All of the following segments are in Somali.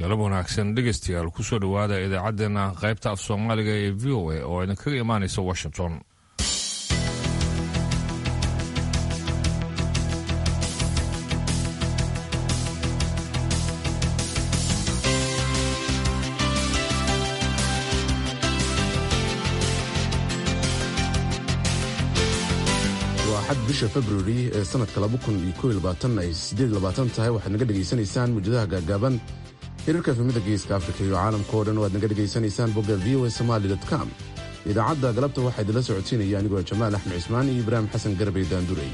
galab wanaagsan dhegaystayaal kusoo dhowaada idaacaddeenna qaybta af soomaaliga ee v o a oo idinkaga imaanaysa washington waa xad bisha februari ee sanadka ay tahay waxaad naga dhegaysanaysaan mujadaha gaagaaban hirarka efemida geeska afrika iyo caalamka oo dhan waad naga dhegaysanaysaan bogga v o a somaali com idaacadda galabta waxaa idinla socodsiinaya anigoo jamaal axmed cismaan iyo ibraahim xasan garbey daandurey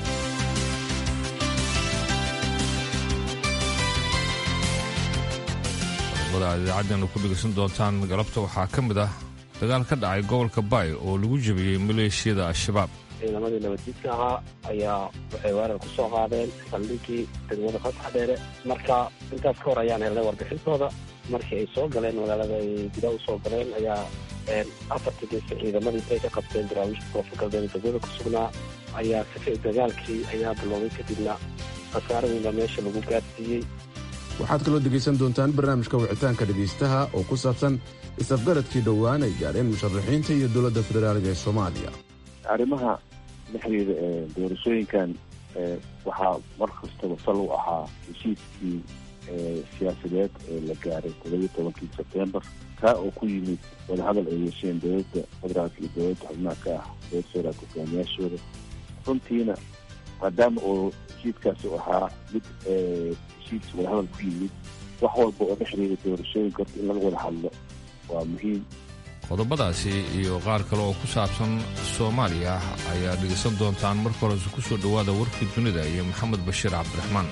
qodobada aad idaacaddeena ku dhegaysan doontaan galabta waxaa ka mid ah dagaal ka dhacay gobolka baay oo lagu jebiyey maleeshiyada al-shabaab ciidamadii nabaddiidka ahaa ayaa waxay weerar ku soo qaadeen saldhigii degmada fasax dheere marka intaas ka hor ayaan helnay warbixintooda markii ay soo galeen magaalada ay gudaha u soo galeen ayaa afartii geeska ciidamadii intay ka qabteen daraawiishta koonfur galbeed degmada ku sugnaa ayaa sifi dagaalkii ayaa bilowday kadibna khasaaro weyn baa meesha lagu gaarsiiyey waxaad kaloo dhegaysan doontaan barnaamijka wicitaanka dhegaystaha oo ku saabsan isafgaradkii dhowaan ay gaadheen musharaxiinta iyo dowladda federaaliga ee soomaaliya arrimaha la xiriira ee doorashooyinkan waxaa mar kastaba sal u ahaa heshiiskii siyaasadeed ee la gaaray toddobiyo tobankii sebtembar kaa oo ku yimid wadahadal ay yeesheen dowladda federaalka iyo dowladda xubnaha ka ah dowladda federaalka hogaamiyaashooda runtiina maadaama oo heshiiskaasi u ahaa mid heshiis wadahadal ku yimid wax walba oo la xiriira doorashooyinka horta in laga wada hadlo waa muhiim qodobadaasi iyo qaar kale oo ku saabsan soomaaliya ayaa dhegaysan doontaan marka horese ku soo dhowaada warkii dunida iyo maxamed bashiir cabdiraxmaan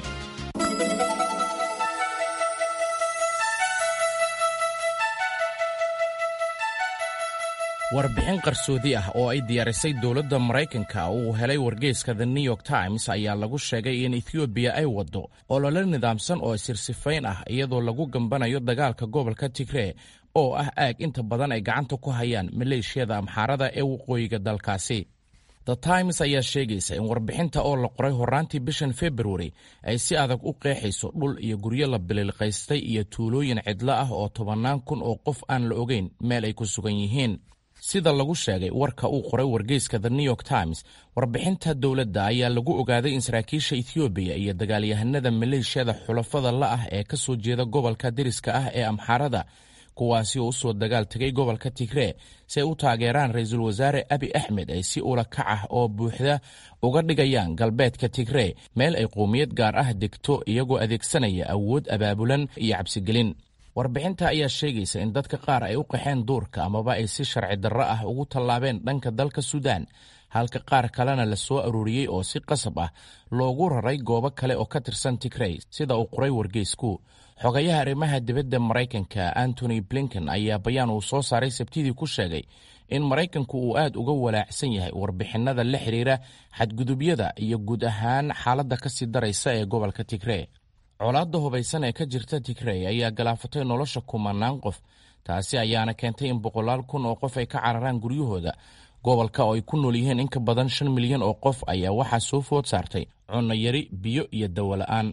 warbixin qarsoodi ah oo ay diyaarisay dowladda maraykanka uu helay wargeyska the new york times ayaa lagu sheegay in ethoobiya ay waddo olole nidaamsan oo sirsifayn ah iyadoo lagu gambanayo dagaalka gobolka tigree oo ah aag inta badan ay gacanta ku hayaan maleeshiyada amxaarada ee waqooyiga dalkaasi the times ayaa sheegaysa in warbixinta oo la qoray horraantii bishan februari ay si adag u qeexayso dhul iyo guryo la bililqaystay iyo tuulooyin cidlo ah oo tobannaan kun oo qof aan la ogeyn meel ay ku sugan yihiin sida lagu sheegay warka uu qoray wargeyska the new york times warbixinta dowladda ayaa lagu ogaaday in saraakiisha ethoobiya iyo dagaalyahanada maleeshiyada xulafada la ah ee ka soo jeeda gobolka deriska ah ee amxaarada kuwaasi oo u soo dagaal tegay gobolka tigree si ay u taageeraan ra-iisul wasaare abi axmed ay si ula kac ah oo buuxda uga dhigayaan galbeedka tigree meel ay qowmiyad gaar ah degto iyagoo adeegsanaya awood abaabulan iyo cabsigelin warbixinta ayaa sheegaysa in dadka qaar ay u qaxeen duurka amaba ay si sharci darro ah ugu tallaabeen dhanka dalka suudaan halka qaar kalena la soo aruuriyey oo si qasab ah loogu raray goobo kale oo ka tirsan tigrey sida uu qoray wargeysku xogayaha arrimaha dibadda maraykanka antony blinken ayaa bayaan uu soo saaray sabtidii ku sheegay in maraykanku uu aad uga walaacsan yahay warbixinada la xidhiira xadgudubyada iyo guud ahaan xaaladda ka sii daraysa ee gobolka tigree colaadda hubaysan ee ka jirta tigrey ayaa galaafatay nolosha kumanaan qof taasi ayaana keentay in boqolaal kun oo qof ay ka cararaan guryahooda gobolka oo ay ku nool yihiin in ka badan shan milyan oo qof ayaa waxaa soo food saartay cunno yari biyo iyo dawola'aan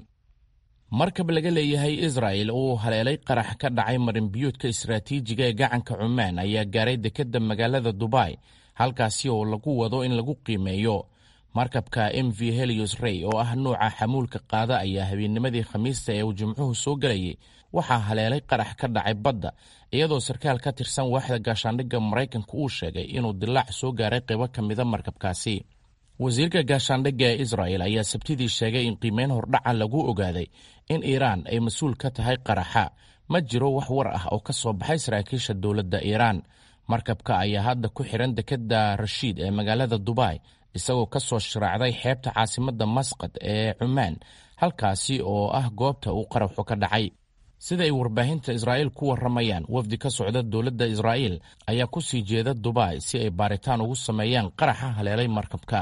markab laga leeyahay israa'el uu haleelay qarax ka dhacay marinbiyoodka istaraatiijiga ee gacanka cumaan ayaa gaaray dekedda magaalada dubai halkaasi oo lagu wado in lagu qiimeeyo markabka m v helios rey oo ah nuuca xamuulka qaada ayaa habeennimadii khamiista ee uu jimcuhu soo gelayay waxaa haleelay qarax ka dhacay badda iyadoo sarkaal ka tirsan waaxda gaashaandhigga maraykanka uu sheegay inuu dilaac soo gaaray qaybo ka mida markabkaasi wasiirka gaashaandhigga ee isra'el ayaa sabtidii sheegay in qiimeyn hordhaca lagu ogaaday in iiraan ay mas-uul ka tahay qaraxa ma jiro wax war ah oo ka soo baxay saraakiisha dowladda iiraan markabka ayaa hadda ku xihan dekedda rashiid ee magaalada dubai isagoo ka soo shiraacday xeebta caasimadda masqad ee cumaan halkaasi oo ah goobta uu qaraxu ka dhacay sida ay warbaahinta israa'iil ku warramayaan wafdi ka socda dowladda israa'iil ayaa ku sii jeeda dubai si ay baaritaan ugu sameeyaan qaraxa haleelay markabka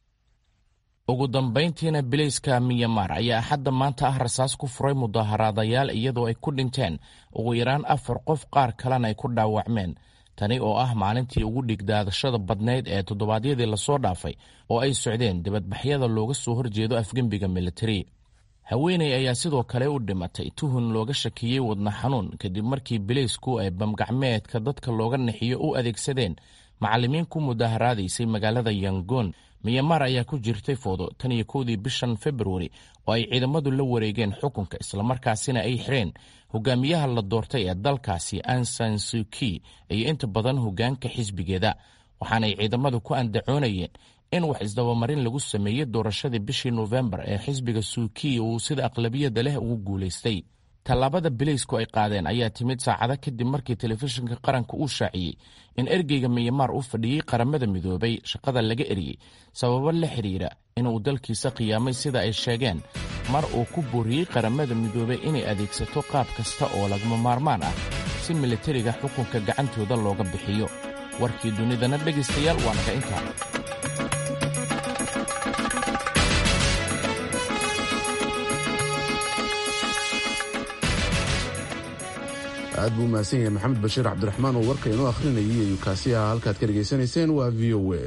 ugu dambayntiina bilayska miyamar ayaa axadda maanta ah rasaas ku furay mudaharaadayaal iyadoo ay ku dhinteen ugu yaraan afar qof qaar kalena ay ku dhaawacmeen tani oo ah maalintii ugu dhigdaadashada badnayd ee toddobaadyadii lasoo dhaafay oo ay socdeen dibadbaxyada looga soo horjeedo afgembiga militari haweeney ayaa sidoo kale u dhimatay tuhun looga shakiyey wadna xanuun kadib markii bileysku ay bamgacmeedka dadka looga nixiyo u adeegsadeen macallimiin ku mudaharaadaysay magaalada yangon miyamar ayaa ku jirtay foodo tan iyo kowdii bishan februari oo ay ciidamadu la wareegeen xukunka islamarkaasina ay xireen hogaamiyaha la doortay ee dalkaasi ansan suki iyo inta badan hogaanka xisbigeeda waxaanay ciidamadu ku andacoonayeen in wax isdabamarin lagu sameeyey doorashadii bishii nofembar ee xisbiga suuki uu sida aqlabiyadda leh ugu guulaystay tallaabada bileysku ay qaadeen ayaa timid saacado kadib markii telefishinka qaranka uu shaaciyey in ergeyga miyamaar u fadhiyey qaramada midoobay shaqada laga eriyey sababo la xidhiira inuu dalkiisa qiyaamay sida ay sheegeen mar uu ku booriyey qaramada midoobay inay adeegsato qaab kasta oo lagama maarmaan ah si militariga xukunka gacantooda looga bixiyo warkii dunidana dhegaystayaal waa naga intaa aad buu mahadsan yahay maxamed bashiir cabdiraxmaan oo warka inoo akhrinayay ayuu kaasi ahaa halkaad ka dhegaysanayseen waa v o a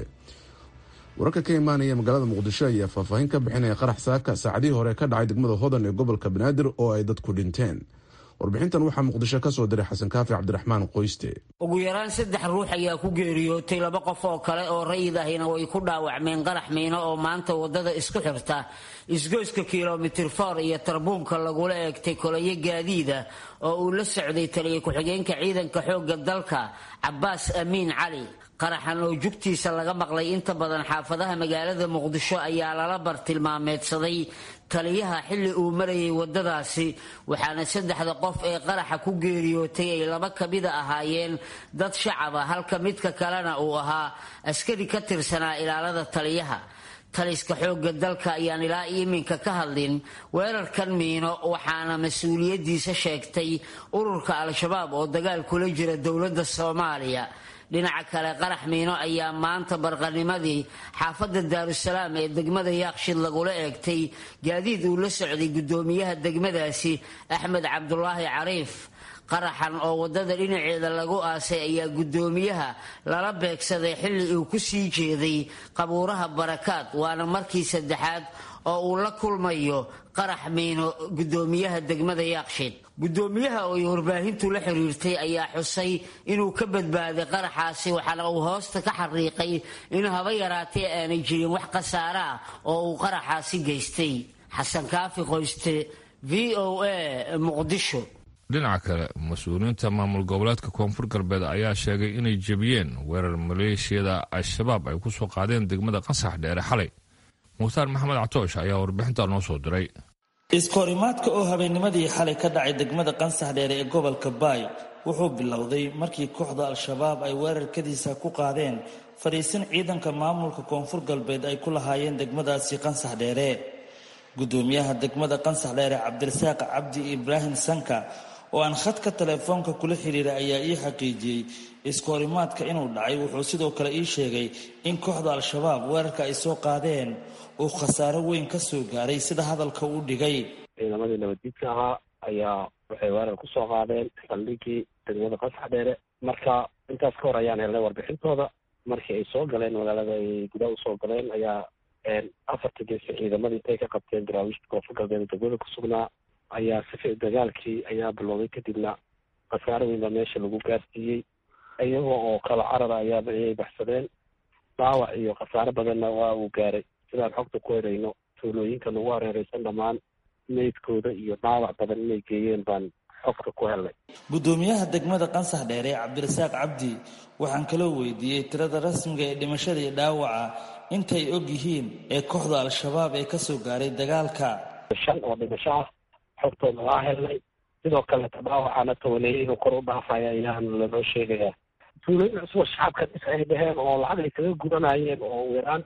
wararka ka imaanaya magaalada muqdisho ayaa faahfaahin ka bixinaya qarax saaka saacadihii hore ka dhacay degmada hodan ee gobolka banaadir oo ay dadku dhinteen warbixintan waxaa muqdisho ka soo diray xasan kaafi cabdiraxmaan qoyste ugu yaraan saddex ruux ayaa ku geeriyootay laba qof oo kale oo rayid ahina way ku dhaawacmeen qarax miino oo maanta wadada isku xirta isgoyska kilomitir for iyo tarbuunka lagula eegtay kolayo gaadiida oo uu la socday taliya ku-xigeenka ciidanka xoogga dalka cabaas amiin cali qaraxan oo jugtiisa laga maqlay inta badan xaafadaha magaalada muqdisho ayaa lala bartilmaameedsaday taliyaha xilli uu marayay wadadaasi waxaana saddexda qof ee qaraxa ku geeriyootay ay laba kamida ahaayeen dad shacaba halka midka kalena uu ahaa askari ka tirsanaa ilaalada taliyaha taliska xoogga dalka ayaan ilaa iminka ka hadlin weerarkan miino waxaana mas-uuliyaddiisa sheegtay ururka al-shabaab oo dagaal kula jira dowladda soomaaliya dhinaca kale qarax miino ayaa maanta barqanimadii xaafadda daarusalaam ee degmada yaaqshid lagula eegtay gaadiid uu la socday guddoomiyaha degmadaasi axmed cabdulaahi cariif qaraxan oo wadada dhinaceeda lagu aasay ayaa guddoomiyaha lala beegsaday xilli uu ku sii jeeday qabuuraha barakaad waana markii saddexaad oo uu la kulmayo qarax miino guddoomiyaha degmada yaaqshid guddoomiyaha oo ay warbaahintu la xiriirtay ayaa xusay inuu ka badbaaday qaraxaasi waxaana uu hoosta ka xariiqay in haba yaraatee aanay jirin wax khasaare ah oo uu qaraxaasi geystay xasan kaafi qoyste v o a muqdisho dhinaca kale mas-uuliyiinta maamul goboleedka koonfur galbeed ayaa sheegay inay jebiyeen weerar maleeshiyada al-shabaab ay ku soo qaadeen degmada qasax dheere xalay mukhtaar maxamed catoosh ayaa warbixinta noo soo diray iskahorimaadka oo habeennimadii xalay ka dhacay degmada qansax dheere ee gobolka baay wuxuu bilowday markii kooxda al-shabaab ay weerarkadiisa ku qaadeen fadhiisin ciidanka maamulka koonfur galbeed ay ku lahaayeen degmadaasi qansax dheere gudoomiyaha degmada qansax dheere cabdirasaaq cabdi ibraahim sanka oo aan khadka telefoonka kula xiriira ayaa ii xaqiijiyey iskahorimaadka inuu dhacay wuxuu sidoo kale ii sheegay in kooxda al-shabaab weerarka ay soo qaadeen uu khasaaro weyn ka soo gaaray sida hadalka uu dhigay ciidamadii nabaddiidka ahaa ayaa waxay weerar ku soo qaadeen saldhigii degmada qasax dheere marka intaas ka hor ayaan helnay warbixintooda markii ay soo galeen magaalada ay gudaha usoo galeen ayaa afarta geesi ciidamadii intay ka qabteen daraawiishta koonfur galbeed degmada ku sugnaa ayaa sifi dagaalkii ayaa bilowday kadibna khasaaro weyn baa meesha lagu gaarsiiyey iyagoo oo kala carara ayaa ayay baxsadeen dhaawac iyo khasaaro badanna waa uu gaaray sidaan xogta ku helayno tuulooyinka nagu hareereysan dhammaan meydkooda iyo dhaawac badan inay geeyeen baan xogta ku helnay gudoomiyaha degmada qansax dheere cabdirasaaq cabdi waxaan kaloo weydiiyey tirada rasmiga ee dhimashada iyo dhaawaca intay og yihiin ee kooxda al-shabaab ee kasoo gaaray dagaalka shan oo dhimasho ah xogtooda waa helnay sidoo kaleta dhaawacana tobaneeye inuu kor u dhaafaya ayaan lanoo sheegayaa tuulooyin cusub oo shacabka dhis ay dhaheen oo lacag ay kaga gudanayeen oo yaraan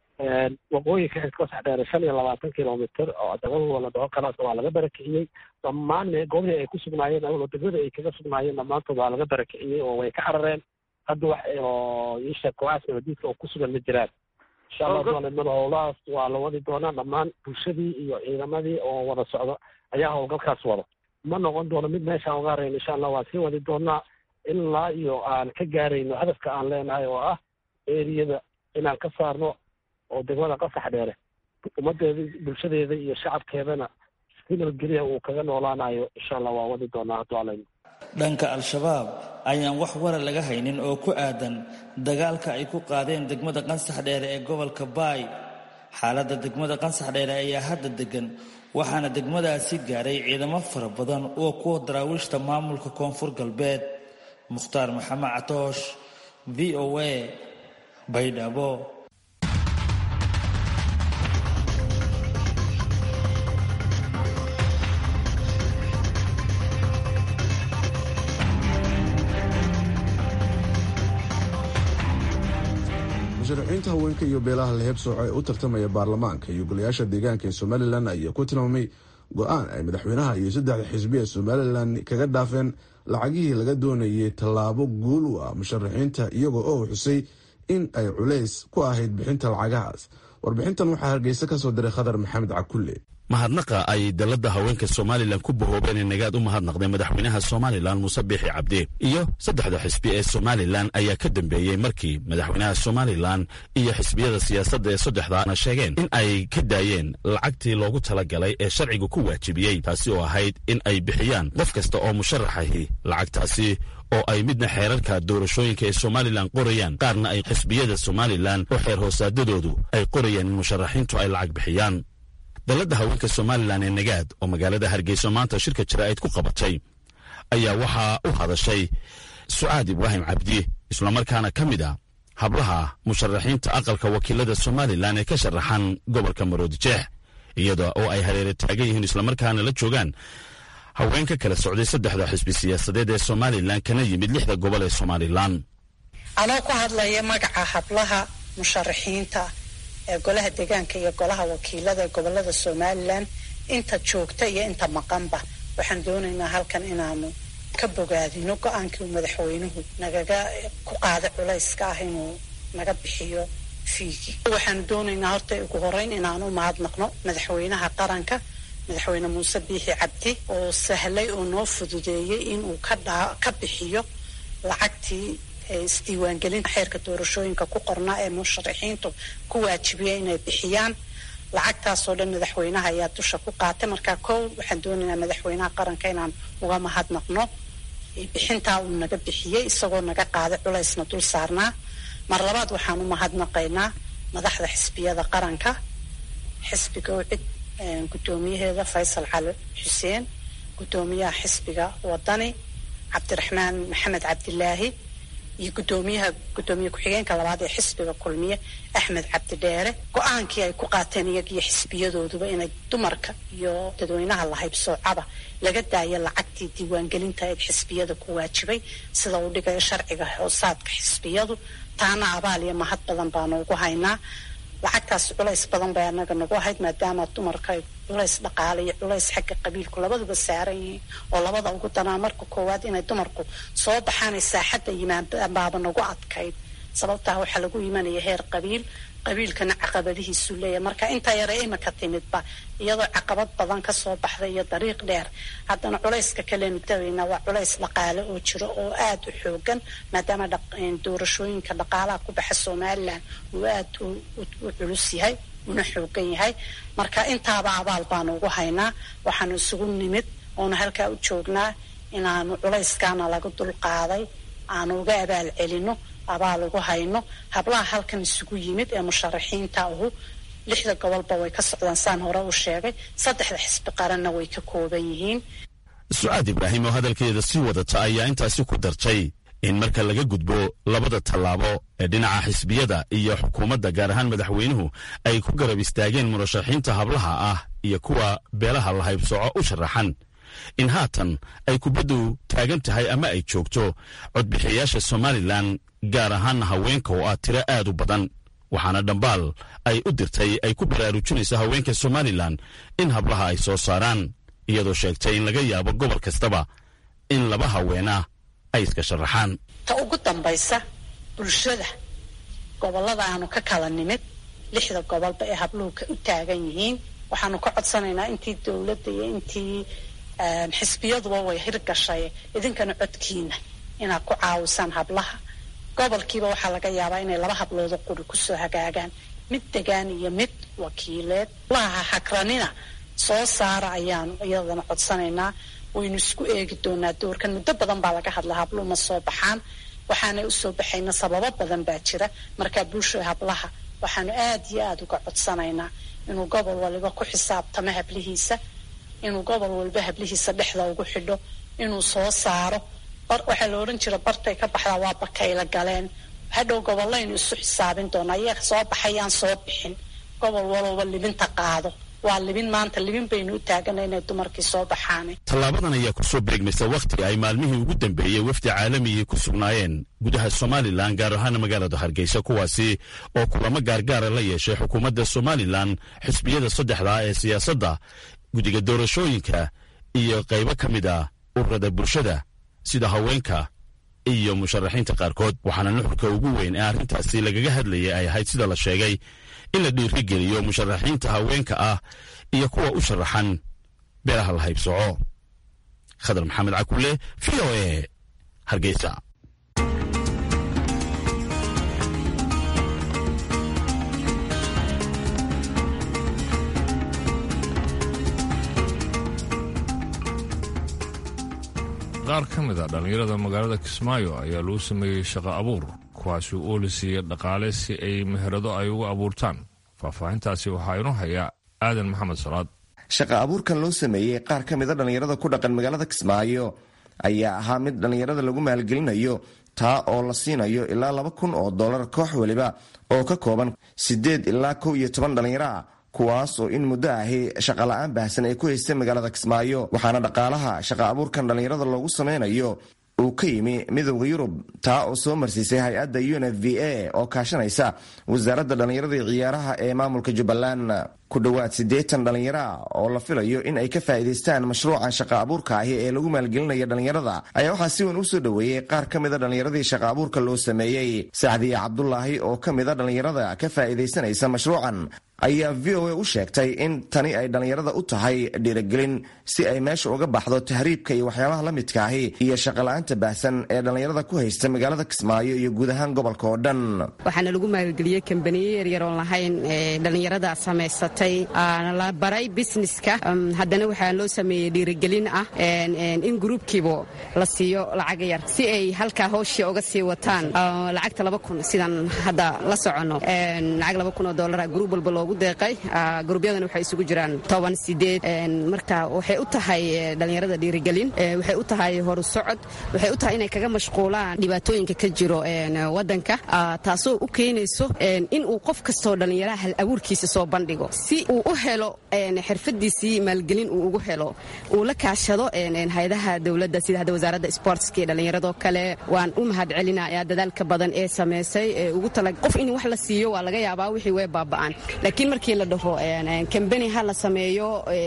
waqooyinka iskasax dheere shan iyo labaatan kilomitr oo degmadooda la dhaho kalaas waa laga barakiciyey dhammaan goobihii ay ku sugnaayeen oo degmada ay kaga sugnaayeen dhammaantood waa laga barakiciyey oo way ka carareen hadda wax oo iisha kooxaas nabadiidka oo ku sugan ma jiraan insha allah doonimada howlahaas waa la wadi doonaa dhammaan bulshadii iyo ciidamadii oo wada socdo ayaa howlgalkaas wada ma noqon doono mid meeshaan uga harayno insha allah waa sii wadi doonaa ilaa iyo aan ka gaarayno hadafka aan leenahay oo ah eriyada inaan ka saarno oo degmada qasax dheere ummadeeda bulshadeeda iyo shacabkeedana si nabadgelya uu kaga noolaanayo insha allah waa wadi doonaa hadduu alayno dhanka al-shabaab ayaan wax wara laga haynin oo ku aadan dagaalka ay ku qaadeen degmada qansax dheere ee gobolka baay xaaladda degmada qansax dheere ayaa hadda degan waxaana degmadaasi gaaray ciidamo fara badan oo kuwa daraawiishta maamulka koonfur galbeed mukhtaar maxamed catoosh v o a baydhabo musharaxiinta haweenka iyo beelaha laheebsooco ee u tartamaya baarlamaanka iyo golayaasha deegaanka ee somalilan ayaa ku tilmaamay go-aan ay madaxweynaha iyo saddexda xisbi ee somalilan kaga dhaafeen lacagihii laga doonayay tallaabo guul u ah musharaxiinta iyagoo oo xusay in ay culays ku ahayd bixinta lacagahaas warbixintan waxaa hargeysa ka soo diray khadar maxamed cakulle mahadnaqa ay dalladda haweenka somalilan ku bahoobeen ee nagaad u mahadnaqday madaxweynaha somalilan muuse biixi cabdi iyo saddexda xisbi ee somalilan ayaa ka dambeeyey markii madaxweynaha somalilan iyo xisbiyada siyaasadda ee saddexdaana sheegeen in ay ka daayeen lacagtii loogu talagalay ee sharcigu ku waajibiyey taasi oo ahayd in ay bixiyaan qof kasta oo musharaxahi lacagtaasi oo ay midna xeerarka doorashooyinka ee somalilan qorayaan qaarna ay xisbiyada somalilan oo xeer hoosaadadoodu ay qorayaan in musharaxiintu ay lacag bixiyaan dalladda haweenka somalilan ee nagaad oo magaalada hargeyso maanta shirka jaraa'id ku qabatay ayaa waxaa u hadashay sucaad ibraahim cabdi islamarkaana ka mid a hablaha musharaxiinta aqalka wakiilada somalilan ee ka sharaxan gobolka maroodijeex iyada oo ay hareere taagan yihiin islamarkaana la joogaan haween ka kala socday saddexda xisbi siyaasadeed ee somalilan kana yimid lixda gobol ee somalilan anoo ku hadlaya magaca hablaha musharaxiinta ee golaha deegaanka iyo golaha wakiilada ee gobolada somalilan inta joogta iyo inta maqanba waxaan doonaynaa halkan inaanu ka bogaadino go-aankii uu madaxweynuhu nagaga ku qaaday culayska ah inuu naga bixiyo fiigi waxaanu doonaynaa horta ugu horeyn inaanu mahadnaqno madaxweynaha qaranka madaxweyne muuse biixi cabdi oo sahlay oo noo fududeeyey inuu ka bixiyo lacagtii isdiiwaangelinta xeerka doorashooyinka ku qornaa ee musharaxiintu ku waajibiya inay bixiyaan lacagtaasoo dhan madaxweynaha ayaa dusha ku qaatay markaa kow waxaan doonaynaa madaxweynaha qaranka inaan uga mahadnaqno bixintaa uu naga bixiyey isagoo naga qaaday culaysna dul saarnaa mar labaad waxaan u mahadnaqaynaa madaxda xisbiyada qaranka xisbiga ucid guddoomiyaheeda faysal cali xuseen guddoomiyaha xisbiga wadani cabdiraxmaan maxamed cabdilaahi iyo guddoomiyaha guddoomiye ku-xigeenka labaad ee xisbiga kulmiye axmed cabdi dheere go-aankii ay ku qaateen iyagiyo xisbiyadooduba inay dumarka iyo dadweynaha lahaybsoocaba laga daayo lacagtii diiwaangelinta ee xisbiyada ku waajibay sida uu dhigayo sharciga hoosaadka xisbiyadu taana abaal iyo mahad badan baanu ugu haynaa lacagtaas culays badan bay anaga nagu ahayd maadaama dumarka ay culays dhaqaale iyo culays xagga qabiilku labaduba saaran yihiin oo labada ugu danaa marka koowaad inay dumarku soo baxaanay saaxadda yimaan baaba nagu adkayd sababtaa waxaa lagu imanaya heer qabiil qabiilkana caqabadihiisu leeyahay marka intaa yare imika timidba iyadoo caqabad badan kasoo baxday iyo dariiq dheer haddana culayska kalenu daweyna waa culays dhaqaale oo jiro oo aada u xoogan maadaama doorashooyinka dhaqaalaha ku baxa somalilan uu aada u culus yahay una xoogan yahay marka intaaba abaal baanu ugu haynaa waxaanu isugu nimid oona halkaa u joognaa inaanu culayskaana laga dulqaaday aanu uga abaal celino abaal ugu hayno hablaha halkan isugu yimid ee musharaxiinta ahu lixda gobolba way ka socdaan saan hore u sheegay saddexda xisbi qaranna way ka kooban yihiin sucaad ibraahim oo hadalkeeda sii wadata ayaa intaasi ku dartay in marka laga gudbo labada tallaabo ee dhinaca xisbiyada iyo xukuumadda gaar ahaan madaxweynuhu ay ku garab istaageen murashaxiinta hablaha ah iyo kuwa beelaha lahaybsooco u sharaxan in haatan ay kubaddu taagan tahay ama ay joogto codbixiyayaasha somalilan gaar ahaanna haweenka oo ah tiro aad u badan waxaana dhambaal ay u dirtay ay ku baraarujinayso haweenka somalilan in hablaha ay soo saaraan iyadoo sheegtay in laga yaabo gobol kastaba in laba haweena ay iska sharaxaan ta ugu dambaysa bulshada gobollada aanu ka kala nimid lixda gobolba ee habluhu u taagan yihiin waxaanu ka codsanaynaa intii dowladda iyo intii xisbiyaduba way hirgashay idinkana codkiina inaad ku caawisaan hablaha gobolkiiba waxaa laga yaabaa inay laba habloodo quri kusoo hagaagaan mid degaan iyo mid wakiileed laha hagranina soo saara ayaanu iyadana codsanaynaa waynu isku eegi doonaa doorkan muddo badan baa laga hadlaa habluhu ma soo baxaan waxaanay usoo baxayna sababo badan baa jira markaa bulsho hablaha waxaanu aad iyo aada uga codsanaynaa inuu gobol waliba ku xisaabtamo hablihiisa inuu gobol walba hablihiisa dhexda ugu xidho inuu soo saaro waxaa la odhan jira bartay ka baxdaa waa bakayla galeen hadhow gobollaynu isu xisaabin doonaa iyaga soo baxayaan soo bixin gobol walowba libinta qaado waa libin maanta libin baynu u taagana inay dumarkii soo baxaan tallaabadan ayaa ku soo beegmaysa wakhti ay maalmihii ugu dambeeyey wafdi caalamigii ku sugnaayeen gudaha somalilan gaar ahaana magaalada hargeysa kuwaasi oo kulamo gaargaara la yeeshay xukuumadda somalilan xisbiyada saddexdaa ee siyaasadda guddiga doorashooyinka iyo qaybo ka mid a ururada bulshada sida haweenka iyo musharaxiinta qaarkood waxaana nuxurka ugu weyn ee arrintaasi lagaga hadlayay ay ahayd sida la sheegay in la dhiirigeliyo musharaxiinta haweenka ah iyo kuwa u sharaxan beelaha la haybsoco khadar maxamed cakule v o e hargeysa qaar ka mid a dhallinyarada magaalada kismaayo ayaa lagu sameeyey shaqo abuur kuwaasi oo la siiyey dhaqaale si ay meherado ay ugu abuurtaan faahfaahintaasi waxaa inoo haya aadan maxamed salaad shaqa abuurkan loo sameeyey qaar ka mid a dhallinyarada ku dhaqan magaalada kismaayo ayaa ahaa mid dhallinyarada lagu maalgelinayo taa oo la siinayo ilaa laba kun oo dollar koox weliba oo ka kooban siddeed ilaa kow iyo toban dhallinyaro ah kuwaas oo in muddo ahi shaqala-aan baahsan ay ku haystay magaalada kismaayo waxaana dhaqaalaha shaqa abuurkan dhallinyarada loogu sameynayo uu ka yimi midowda yurub taa oo soo marsiisay hay-adda un f v a oo kaashanaysa wasaaradda dhallinyarada iyo ciyaaraha ee maamulka jubbaland ku dhowaad siddeetan dhallinyaro ah oo la filayo in ay ka faa'iidaystaan mashruucan shaqa abuurka ahi ee lagu maalgelinaya dhallinyarada ayaa waxaa si weyn u soo dhoweeyey qaar ka mid a dhallinyaradii shaqa abuurka loo sameeyey sacdiye cabdulaahi oo ka mid a dhallinyarada ka faa'iidaysanaysa mashruucan ayaa v o a u sheegtay in tani ay dhallinyarada u tahay dhiirigelin si ay meesha uga baxdo tahriibka iyo waxyaabaha la midka ahi iyo shaqala-aanta baahsan ee dhallinyarada ku haysta magaalada kismaayo iyo guud ahaan gobolka oo dhan waxaana lagu maalgeliyey kambaniye yaryaroon lahayn dhallinyarada samaysatay la baray busineska haddana waxaa loo sameeyey dhiirigelin ah in gruubkiiba la siiyo lacag yar si ay halkaa howshii uga sii wataan lacagta laba kun sidaan hadda la soconno lacag laba kun oo dollara gruub walba loogu deeqay gruubyadan waxay isugu jiraan toban sideed marka waxay u tahay dhallinyarada dhiirigelin waxay u tahay horu socod waxay u tahay inay kaga mashquulaan dhibaatooyinka ka jiro wadanka taasoo u keenayso in uu qof kastoo dhallinyaraha hal abuurkiisa soo bandhigo si uu u helo xirfadiisii maalgelin uu ugu helo uu la kaashado hay-adaha dowladda sida hadda wasaaradda sportska iyo dhallinyaradoo kale waan u mahad celinayaa dadaalka badan ee samaysay ee ugu tala qof in wax la siiyo waa laga yaabaa wixii way baaba'aan laakiin markii la dhaho kambani ha la sameeyo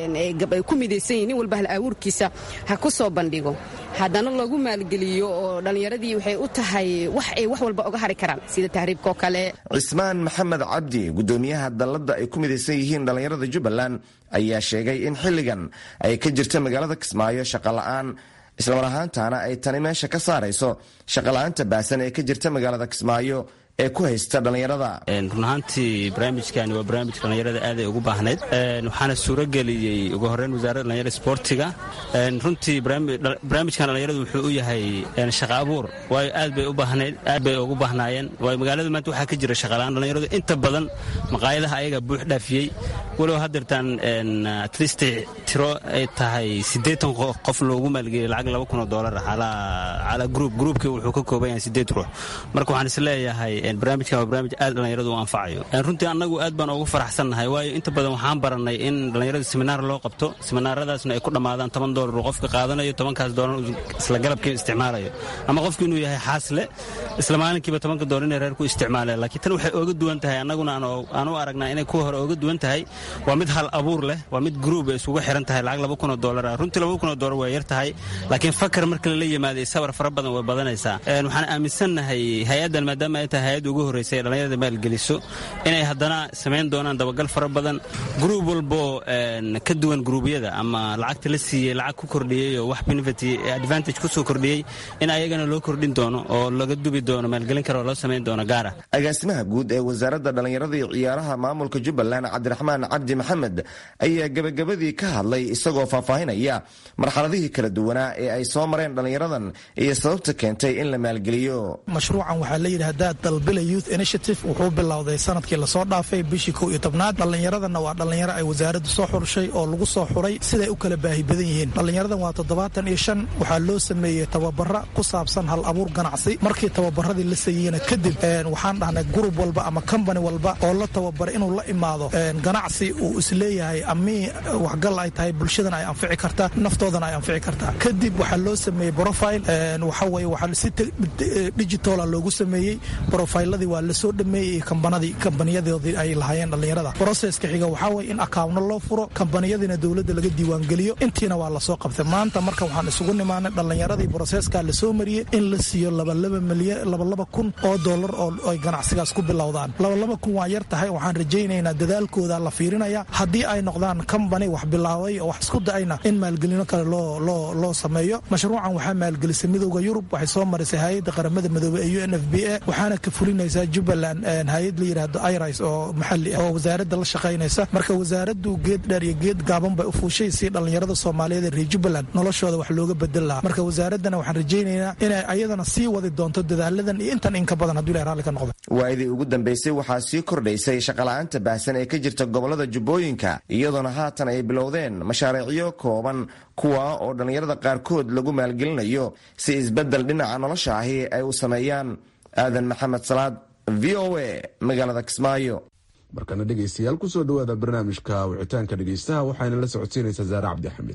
ay ku midaysan yihin nin walba hal abuurkiisa ha ku soo bandhigo haddana lagu maalgeliyo oo dhallinyaradii waxay u tahay wax ay wax walba oga hari karaan sida tahriibkaoo kale cismaan maxamed cabdi gudoomiyaha dalladda ay ku midaysan yihiin dhallinyarada jubbaland ayaa sheegay in xilligan ay ka jirta magaalada kismaayo shaqola'aan islamar ahaantaana ay tani meesha ka saarayso shaqola'aanta baahsan ee ka jirta magaalada kismaayo ee ku haysta dhallinyarada run ahaantii barnaamijkani waa barnaamij dhallinyarada aaday ugu baahnayd waxaana suurageliyey ugu horreyn wasaaradda dhallinyarada sportiga runtii barnaamijkan dhallinyaradu wuxuu u yahay shaqa abuur waayo aad bay u baahnayd aad bay ugu baahnaayeen waayo magaalada maanta waxaa ka jira shaqalaan dhallinyaradu inta badan maqaayadaha ayaga buux dhaafiyey walow haddeertaan atleast tiro ay tahay siddeetan qof loogu maalgeliyay lacag laba kun oo doolar calaa gruub gruubkii wuxuu ka kooban yahay siddeed ruux marka waxaan is leeyahay barnaamijkan waa barnaamij aad dhallinyaradu u anfacayo runtii annagu aad baan ugu faraxsannahay waayo inta badan waxaan barannay in dhallinyarada seminaar loo qabto seminaaradaasna ay ku dhammaadaan toban doolar uu qofka qaadanayo tobankaas doolar isla galabkii isticmaalayo ama qofku inuu yahay xaasle isla maalinkiiba tobanka doolar inay reer ku isticmaaleen laakiin tan waxay ooga duwan tahay annaguna aan u aragnaa inay kuwa hore ooga duwan tahay waa mid hal abuur leh waa mid gruub ay isugu xiran xiran tahay lacag laba kun oo doolar ah runtii laba kun oo doolar waa yar tahay laakiin fakar marka lala yimaaday sabar fara badan way badanaysaa waxaan aaminsannahay hay-addan maadaama ay tahay hay-adda ugu horreysay ee dhallinyarada maalgeliso inay haddana samayn doonaan dabagal fara badan gruub walbo ka duwan gruubyada ama lacagta la siiyey lacag ku kordhiyey oo wax benefit advantage ku soo kordhiyey in ayagana loo kordhin doono oo laga dubi doono maalgelin kale oo loo samayn doono gaara agaasimaha guud ee wasaaradda dhallinyarada iyo ciyaaraha maamulka jubbaland cabdiraxmaan cabdi maxamed ayaa gebagabadii ka hadlay isagoo faahfaahinaya marxaladihii kala duwanaa ee ay soo mareen dhallinyaradan iyo sababta keentay in la maalgeliyo mashruucan waxaa la yidhaahdaa dalbila youth initiative wuxuu bilowday sanadkii lasoo dhaafay bishii kow iyo tobnaad dhallinyaradana waa dhallinyaro ay wasaaraddu soo xurushay oo lagu soo xuray siday u kala baahi badan yihiin dhallinyaradan waa toddobaatan iyo shan waxaa loo sameeyey tababara ku saabsan hal abuur ganacsi markii tababaradii la saeyeyna kadib waxaan dhahnay gurub walba ama combani walba oo la tababaray inuu la imaado ganacsi uu isleeyahay amii waxgal ay tahay bulshadan ay anfici kartaa naftoodana ay anfici kartaa kadib waxaa loo sameeyey profile waxa weye waxaa si digitala loogu sameeyey profiladii waa lasoo dhameeyey kambanadii kambaniyadoodii ay lahaayeen dhallinyarada broseska xiga waxaa weye in akaawno loo furo kambaniyadiina dowladda laga diiwaangeliyo intiina waa lasoo qabtay maanta marka waxaan isugu nimaanay dhallinyaradii broseska lasoo mariyey in la siiyo labalaba milyan labalaba kun oo dollar oo ay ganacsigaas ku bilowdaan labalaba kun waa yar tahay waxaan rajaynaynaa dadaalkooda la fiirinaya haddii ay noqdaan combany wax bilaabay oo wax isku da'ayna in maalgelino kale loo loo loo sameeyo mashruucan waxaa maalgelisay midooda yurub waxay soo marisay hay-adda qaramada midoobey ee u n f b a waxaana ka fulinaysaa jubbaland hay-ad la yidhaahdo iris oo maxali ah oo wasaaradda la shaqaynaysa marka wasaaraddu geed dheer iyo geed gaaban bay u fuushay si dhallinyarada soomaaliyeed ee reer jubbaland noloshooda wax looga bedel lahaa marka wasaaraddana waxaan rajaynaynaa inay ayadana sii wadi doonto dadaaladan iyo intan inka badan hadduu ilahay raalli ka noqdo waa'idii ugu dambaysay waxaa sii kordhaysay shaqala'aanta baahsan ee ka jirta gobollada jubbooyinka iyadoona haatan ay bilowdeen mashaariicyo kooban kuwa oo dhallinyarada qaarkood lagu maalgelinayo si isbeddel dhinaca nolosha ahi ay u sameeyaan aadan maxamed salaad v o a magaalada kismaayo markana dhegaystayaal kusoo dhowaada barnaamijka wicitaanka dhegaystaha waxayna la socodsiinaysaa saare cabdixamiid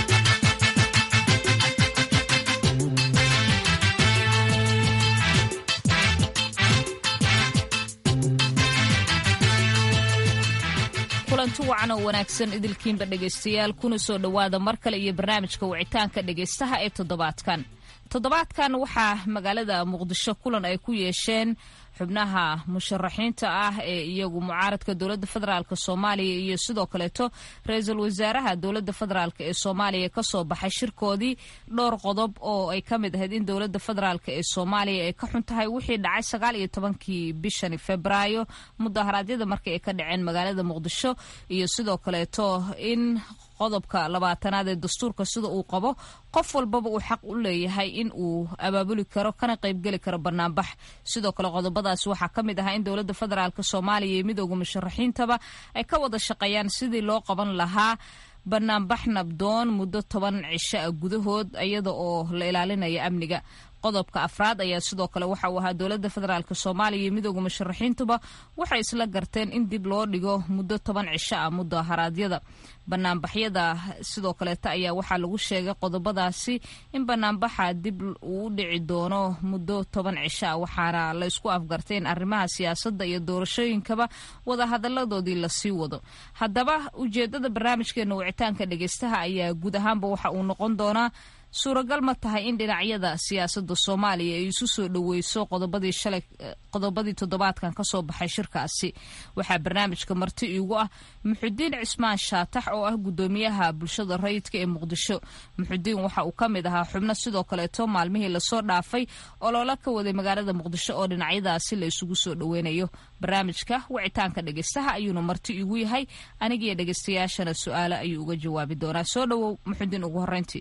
kulanti wacan oo wanaagsan idilkiinba dhegaystayaal kuna soo dhowaada mar kale iyo barnaamijka wicitaanka dhegaystaha ee toddobaadkan toddobaadkan waxaa magaalada muqdisho kulan ay ku yeesheen xubnaha musharaxiinta ah ee iyagu mucaaradka dowladda federaalk soomaaliya iyo sidoo kaleeto ra-iisul wasaaraha dowladda federaalk ee soomaaliya kasoo baxay shirkoodii dhowr qodob oo ay ka mid ahayd in dowladda federaalk ee soomaaliya ay ka xun tahay wixii dhacay sagaal iyo tobankii bishani febraayo mudaharaadyada markii ay ka dhaceen magaalada muqdisho iyo sidoo kaleeto in qodobka labaatanaad ee dastuurka sida uu qabo qof walbaba uu xaq u leeyahay in uu abaabuli karo kana qaybgeli karo banaanbax sidoo kale qodobadaas waxaa ka mid ahaa in dowladda federaalk soomaaliya iyo midooda musharaxiintaba ay ka wada shaqeeyaan sidii loo qaban lahaa banaanbax nabdoon muddo toban cisho ah gudahood iyada oo la ilaalinaya amniga qodobka afraad ayaa sidoo kale waxa uu ahaa dowladda federaalk soomaaliya iyo midooda musharaxiintuba waxay isla garteen in dib loo dhigo muddo toban cisho ah mudaharaadyada banaanbaxyada sidoo kaleeta ayaa waxaa lagu sheegay qodobadaasi in banaanbaxa dib uu u dhici doono muddo toban cisho ah waxaana la isku afgartay in arrimaha siyaasadda iyo doorashooyinkaba wadahadaladoodii lasii wado haddaba ujeedada barnaamijkeena wicitaanka dhegeystaha ayaa guud ahaanba waxa uu noqon doonaa suuragal ma tahay in dhinacyada siyaasadda soomaaliya ay isu soo dhoweyso qodobadii shalay qodobadii toddobaadkan kasoo baxay shirkaasi waxaa barnaamijka marti iigu ah muxudiin cismaan shaatax oo ah gudoomiyaha bulshada rayidka ee muqdisho muxudiin waxa uu ka mid ahaa xubno sidoo kaleeto maalmihii lasoo dhaafay oloola ka waday magaalada muqdisho oo dhinacyadaasi la isugu soo dhoweynayo barnaamijka wicitaanka dhegeystaha ayuuna marti iigu yahay anigiyo dhegeystayaashana su-aale ayuu uga jawaabi doonaa soo dhowow muxudiin ugu horeyntii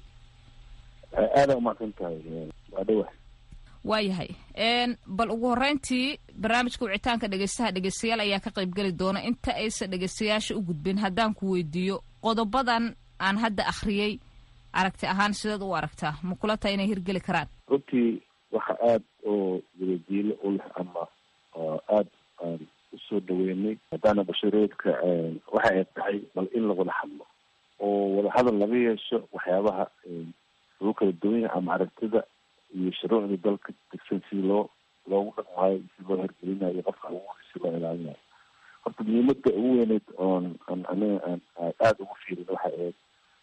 aada umaqsan tahay waa dhawa waayahay bal ugu horeyntii barnaamijka wicitaanka dhegeystaha dhegeystayaal ayaa ka qaybgeli doona inta aysan dhegeystayaasha u gudbin haddaan ku weydiiyo qodobadan aan hadda akhriyey aragti ahaan sideed u aragtaa ma kula tahay inay hirgeli karaan runtii waxa aada oo wadajiilo u leh ama aada aan usoo dhaweynay haddaana bashareedka waxa ay tahay bal in lawada hadlo oo wadahadal laga yeesho waxyaabaha lagu kala duwan yahay ama aragtida iyo shuruucda dalka degsan si loo loogu dhaqmaayo si loo hergelinayo qofka ugu si loo ilaalinayo horta muhiimada ugu weyneyd oon an aniga aan aada ugu fiirin waxay ahayd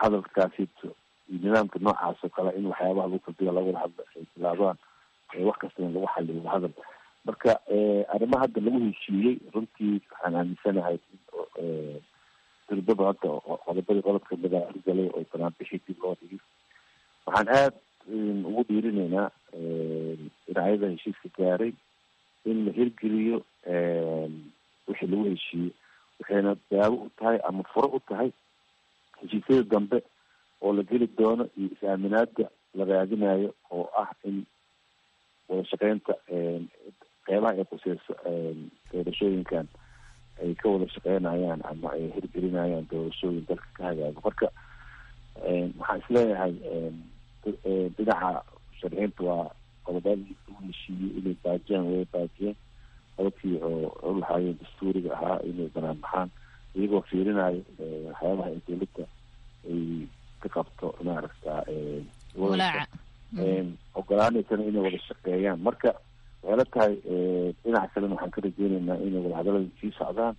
wadahadalkaasito iyo nidaamka noocaas oo kale in waxyaabaha lagu kaldiga laga wada hadla ay bilaabaan wax kasta in lagu xaliyo wadahadal marka arrimaha hadda lagu heshiiyey runtii waxaan aaminsanahay dirdaba hadda qodobadii qodob kamida argalay oo banaanbixi dib loo dhigi waxaan aada ugu dhiirinaynaa dhinacyada heshiiska gaaray in la hirgeliyo wixii lagu heshiiyey waxayna daawo u tahay ama furo u tahay heshiisyada dambe oo la geli doono iyo is-aaminaada la raadinayo oo ah in wada shaqeynta qeybaha ay quseyso doorashooyinkan ay ka wada shaqeynayaan ama ay hirgelinayaan doorashooyin dalka ka hagaago marka waxaan isleeyahay dhinaca sharxiinta waa qodobadii lagu heshiiyey inay baajiyaan way baajiyeen qodobkii oo u lahaayeen dastuuriga ahaa inay banaan baxaan iyagoo fiirinayo waxyaabaha ay dowladda ay ka qabto maaragta ogolaanaysana inay wada shaqeeyaan marka waxay la tahay dhinaca kalena waxaan ka rajeyneynaa inay wadahadalada sii socdaan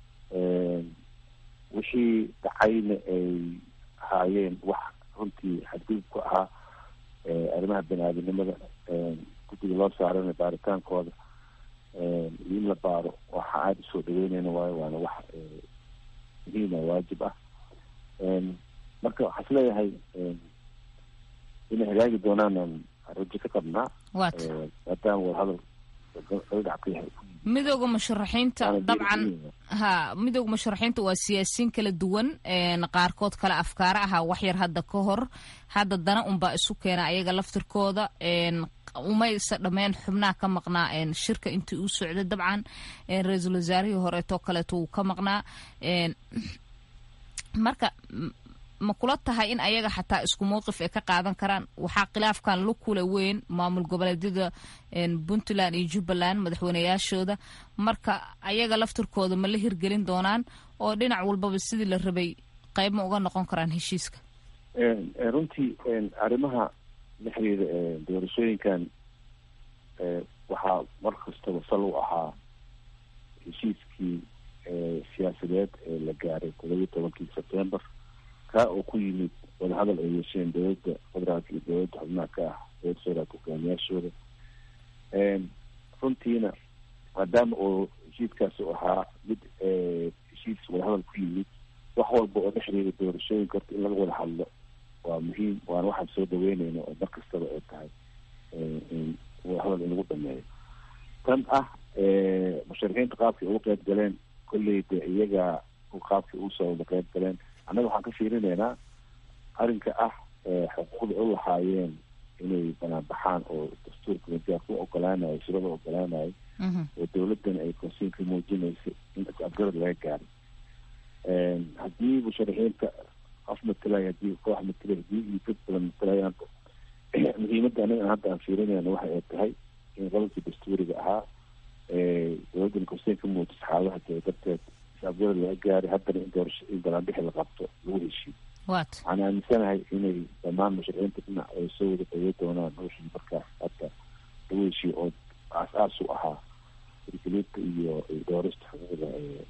wixii dhacayna ay ahaayeen wax runtii xadgudub ku ahaa arrimaha bani aadamnimada guddiga loo saarana baaritaankooda iyo in la baaro waxa aada usoo dhaweyneyna waayo waana wax muhiima waajib ah marka waxaa isleeyahay inay hagaagi doonaan rajo ka qabnaa maadaama wadahadal midooda musharaxiinta dabcan ha midooda musharaxiinta waa siyaasiyiin kala duwan qaarkood kale afkaara ahaa waxyar hadda ka hor hadda dana unbaa isu keena ayaga laftirkooda umaysa dhameen xubnaha ka maqnaa shirka intii uu socday dabcan ra-iisul wasaarihii horeetoo kaleeto wuu ka maqnaa marka ma kula tahay in ayaga xataa isku mowqif ay ka qaadan karaan waxaa khilaafkan la kula weyn maamul goboleedyada puntland iyo jubbaland madaxweyneyaashooda marka ayaga laftirkooda ma la hirgelin doonaan oo dhinac walbaba sidii la rabay qayb ma uga noqon karaan heshiiska runtii arrimaha la xiriira doorashooyinkan waxaa mar kastaba sal u ahaa heshiiskii siyaasadeed ee la gaaray toddobiyi tobankii sebtember kaa oo ku yimid wadahadal ay yeesheen dowladda federaalka iyo dowladda xubnaha ka ah dowladda federaalka hogaamiyaashooda runtiina maadaama oo heshiiskaas u ahaa mid heshiis wadahadal ku yimid wax walba oo la xiriira doorashooyinka horta in laga wada hadlo waa muhiim waana waxaan soo dhaweyneyna oo mar kastaba ay tahay in wadahadal in lagu dhameeyo tan ah musharixiinta qaabkay uga qeyb galeen kolley de iyaga qaabkay usoo wada qeyb galeen annaga waxaan ka fiirineynaa arrinka ah xuquuqda u lahaayeen inay banaan baxaan oo dastuurka majaarku ogolaanayo shirada ogolaanayo oo dowladdan ay konsiinka muujinaysa in is-afgarad laga gaaro haddii musharixiinta qof matalay haddii koox matalay haddii iyo dad badan matalayaan muhiimadda anaga hadda aan fiirinayna waxa ay tahay in qodobkii dastuuriga ahaa dowladdan konsiinka muujisa xaaladaha jira darteed is-afgarad laga gaaray haddana in doorasho in banaanbixi la qabto lagu heshiiyo waxaan aaminsanahay inay dhammaan musharixiinta dhinac ay soo wada dhawey doonaan wixii markaas hadda lagu heshiyo oo aas-aas u ahaa hirgelinta iyo doorista xuquuqda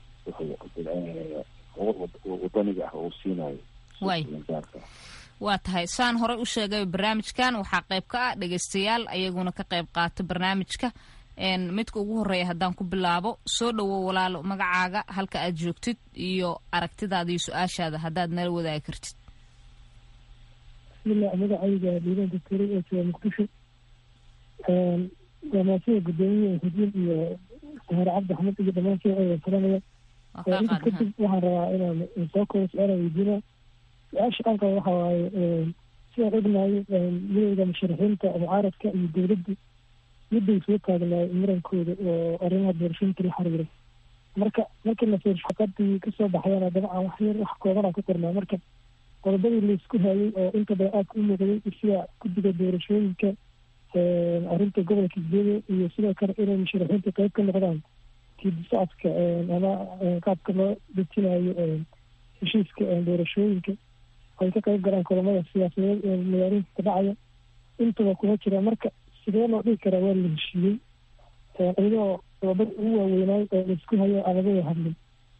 wadaniga ah oo siinayo waa tahay saan horey u sheegay barnaamijkan waxaa qayb ka ah dhegeystayaal ayaguna ka qayb qaata barnaamijka midka ugu horeeya haddaan ku bilaabo soo dhowow walaalo magacaaga halka aad joogtid iyo aragtidaada iyo su-aashaada haddaad nala wadaagi kartid bismillah magacayga diidan doctore ee jooga muqdisho gamaashada guddoomiye xudiin iyo sahare cabdi axmed iyo dhammaan sheecooda salamaya inta kadib waxaan rabaa inaan soo koobo su-aala weydiina su-aasha aan qaba waxa waaye sidaan ognahay midowda musharaxiinta mucaaradka iyo dowladda midday soo taagnaay murankooda oo arrimaha doorashooyinka la xiriira marka markii la fiirsho xaqadii kasoo baxayana dabcan wax yar wax koobanaa ku qornaa marka qodobadii laisku hayay oo inta badan aadka u muuqday sida guddiga doorashooyinka arrinta gobolka isbeede iyo sidoo kale inay musharaxiinta qeyb ka noqdaan kiidi socodka ama qaabka loo dejinayo heshiiska doorashooyinka ay ka qeyb galaan kulamada siyaasadeed ee magaalooyinka ka dhacaya intaba kuma jira marka sidee loo dhigi karaa waa la heshiiyey iyadoo qodobada ugu waaweynaay oo laisku hayo aan laga wada hadlin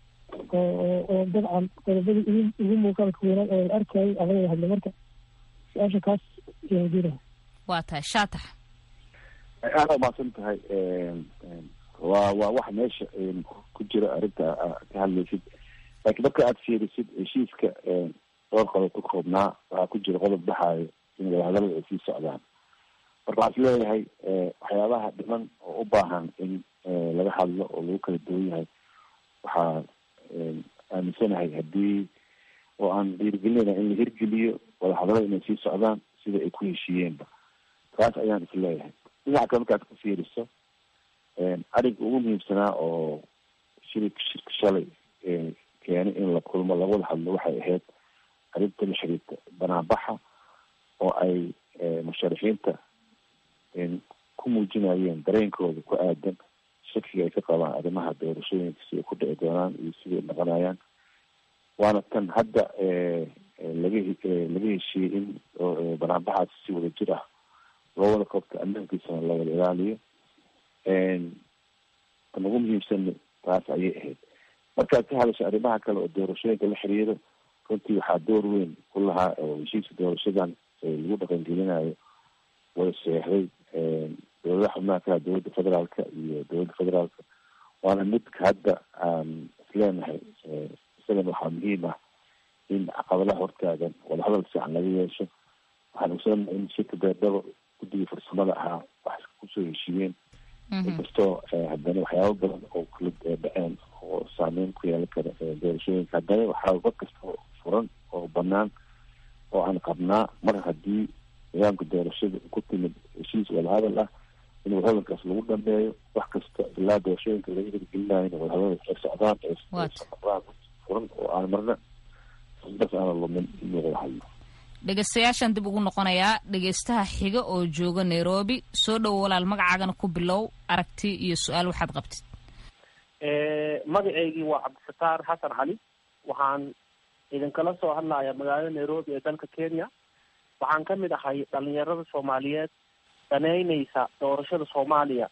oo dabcan qodobadii ugu ugu muuqaalka weynaan oo la arkayay anaga hadla marka su-aasha kaas jira waa tahay shaatax aada umaasan tahay waa waa wax meesha ku jira arrinta ka hadlaysid laakiin marka aad fiirisid heshiiska dhowr qodob ka koobnaa waxaa ku jira qodob dhaxaayo in wadahadalada ay sii socdaan marka waxaa is leeyahay waxyaabaha dhiman oo u baahan in laga hadlo oo lagu kala duwan yahay waxaa aaminsanahay haddii oo aan dhiirigelinayna in la hirgeliyo wadahadalada inay sii socdaan sida ay ku heshiiyeenba taas ayaan is leeyahay dhinaca kale markaad ka fiiriso arrinka ugu muhiimsanaa oo shirika shirka shalay keenay in la kulmo lagawada hadlo waxay ahayd arrinta la xiriirta banaanbaxa oo ay musharaxiinta ku muujinayeen dareenkooda ku aadan shakiga ay ka qabaan arrimaha doorashooyinka siday ku dhici doonaan iyo siday noqonayaan waana tan hadda laga laga heshiiyey in banaanbaxaas si wada jir ah loo wada qabto ammaankiisana la wada ilaaliyo tan ugu muhiimsan taas ayay ahayd markaad ka hadasho arrimaha kale oo doorashooyinka la xiriiro runtii waxaa door weyn ku lahaa oo heshiiska doorashadan lagu dhaqangelinayo wada seexday dowladaha xubnaha kala dowladda federaalka iyo dowladda federaalka waana midka hadda aan isleenahay isagan waxaa muhiim ah in caqabadaha hortaagan wadahadal fiican laga yeesho waxaan ogsoonnahay in shirka beerdhabo guddigii farsamada ahaa wax kusoo heshiiyeen inkastoo haddana waxyaaba badan oo kala dhaceen oo saameyn ku yeelan kara doorashooyinka haddana waxaa war kasta furan oo banaan oo aan qabnaa mar haddii nidaamka doorashada ku timid heshiis wadahadal ah in wadahadalkaas lagu dhameeyo wax kasta ilaa doorashooyinka laga hirgelinayo in wadahadal ay socdaan eesocdaan furan oo aan marna bas aana lumin in laga hadlo dhegeystayaashaan dib ugu noqonayaa dhegeystaha xiga oo jooga nairobi soo dhowo walaal magacaagana ku bilow aragti iyo su-aal waxaad qabtid magaceygii waa cabdisataar xasan cali waxaan idinkala soo hadlayaa magaalada nairobi ee dalka kenya waxaan ka mid ahay dhalinyarada soomaaliyeed daneyneysa doorashada soomaaliya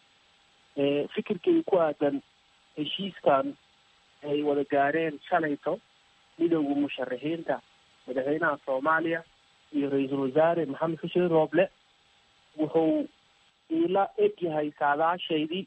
fikirkay ku aadan heshiiskan ay wada gaareen shalayto midowda musharaxiinta madaxweynaha soomaaliya iyo ra-iisul wasaare maxamed xuseen rooble wuxuu iila eg yahay saadaashaydii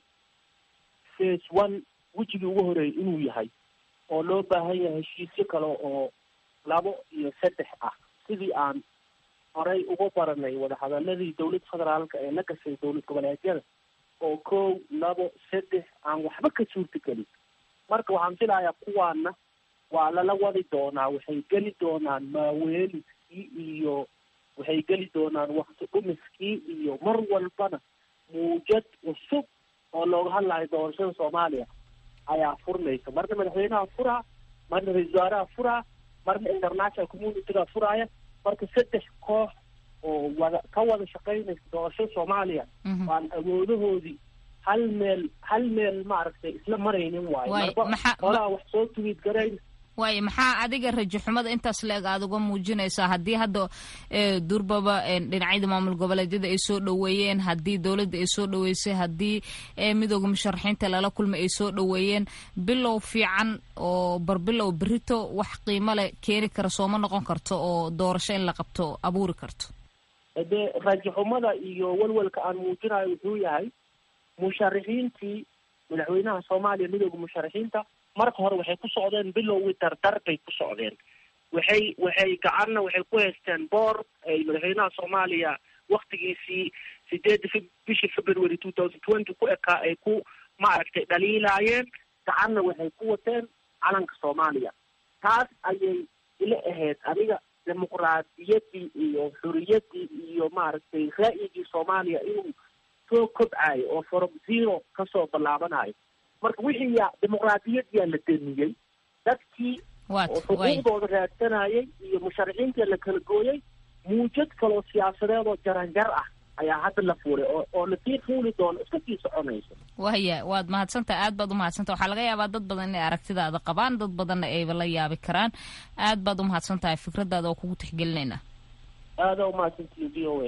face one wejigii ugu horeeyay inuu yahay oo loo baahan yahay heshiisyo kale oo labo iyo saddex ah sidii aan horey uga baranay wadahadaladii dowladda federaalka ee la gashay dowlad goboleedyada oo kow labo saddex aan waxba ka suurtagelin marka waxaan filayaa kuwaana waa lala wadi doonaa waxay geli doonaan maaweeliskii iyo waxay geli doonaan wakti dhumiskii iyo mar walbana muujad cusub oo looga hadlayo doorashada soomaaliya ayaa furnaysa marna madaxweynaha furaa marna ra-isul wasaaraha furaa marna international communityga furaaya marka saddex koox oo wada ka wada shaqaynaysa doorashada soomaaliya waan awoodahoodii hal meel hal meel maaragtay isla maraynin waayo marba qolaa wax soo tuwiid garayn waayo maxaa adiga rajo xumada intaas la-eg aada uga muujinaysaa haddii hadda durbaba dhinacyada maamul goboleedyada ay soo dhoweeyeen haddii dowladda ay soo dhoweysay haddii midooda musharaxiinta lala kulmay ay soo dhoweeyeen bilow fiican oo barbilow berito wax qiimo leh keeni kara sooma noqon karto oo doorasho in la qabto abuuri karto dee rajo xumada iyo walwalka aan muujinayo wuxuu yahay musharaxiintii madaxweynaha soomaaliya midooda musharaxiinta marka hore waxay ku socdeen bilowgii dardar bay ku socdeen waxay waxay gacanna waxay ku haysteen boor ay madaxweynaha soomaaliya waktigiisii sideedda f bishii february two thousand twenty ku ekaa ay ku maaragtay dhaliilaayeen gacanna waxay ku wateen calanka soomaaliya taas ayay ila ahayd aniga dimuqraadiyaddii iyo xuriyaddii iyo maaragtay ra'yigii soomaaliya inuu soo kobcayo oo from zero kasoo ballaabanayo marka wixii yaa dimuqraadiyadyaa la damiyey dadkii oo xuquuqdooda raadsanayay iyo musharaxiintii la kala gooyey muujad kaloo siyaasadeed oo jaranjar ah ayaa hadda la fuulay oo oo lasii fuuli doono iska sii soconayso waya waad mahadsantaha aad baad umahadsantaha waxaa laga yaabaa dad badan inay aragtidaada qabaan dad badanna ayba la yaabi karaan aad baad umahadsan tahay fikradaada oo kugu tixgelinayna aada umahadsantihi v o a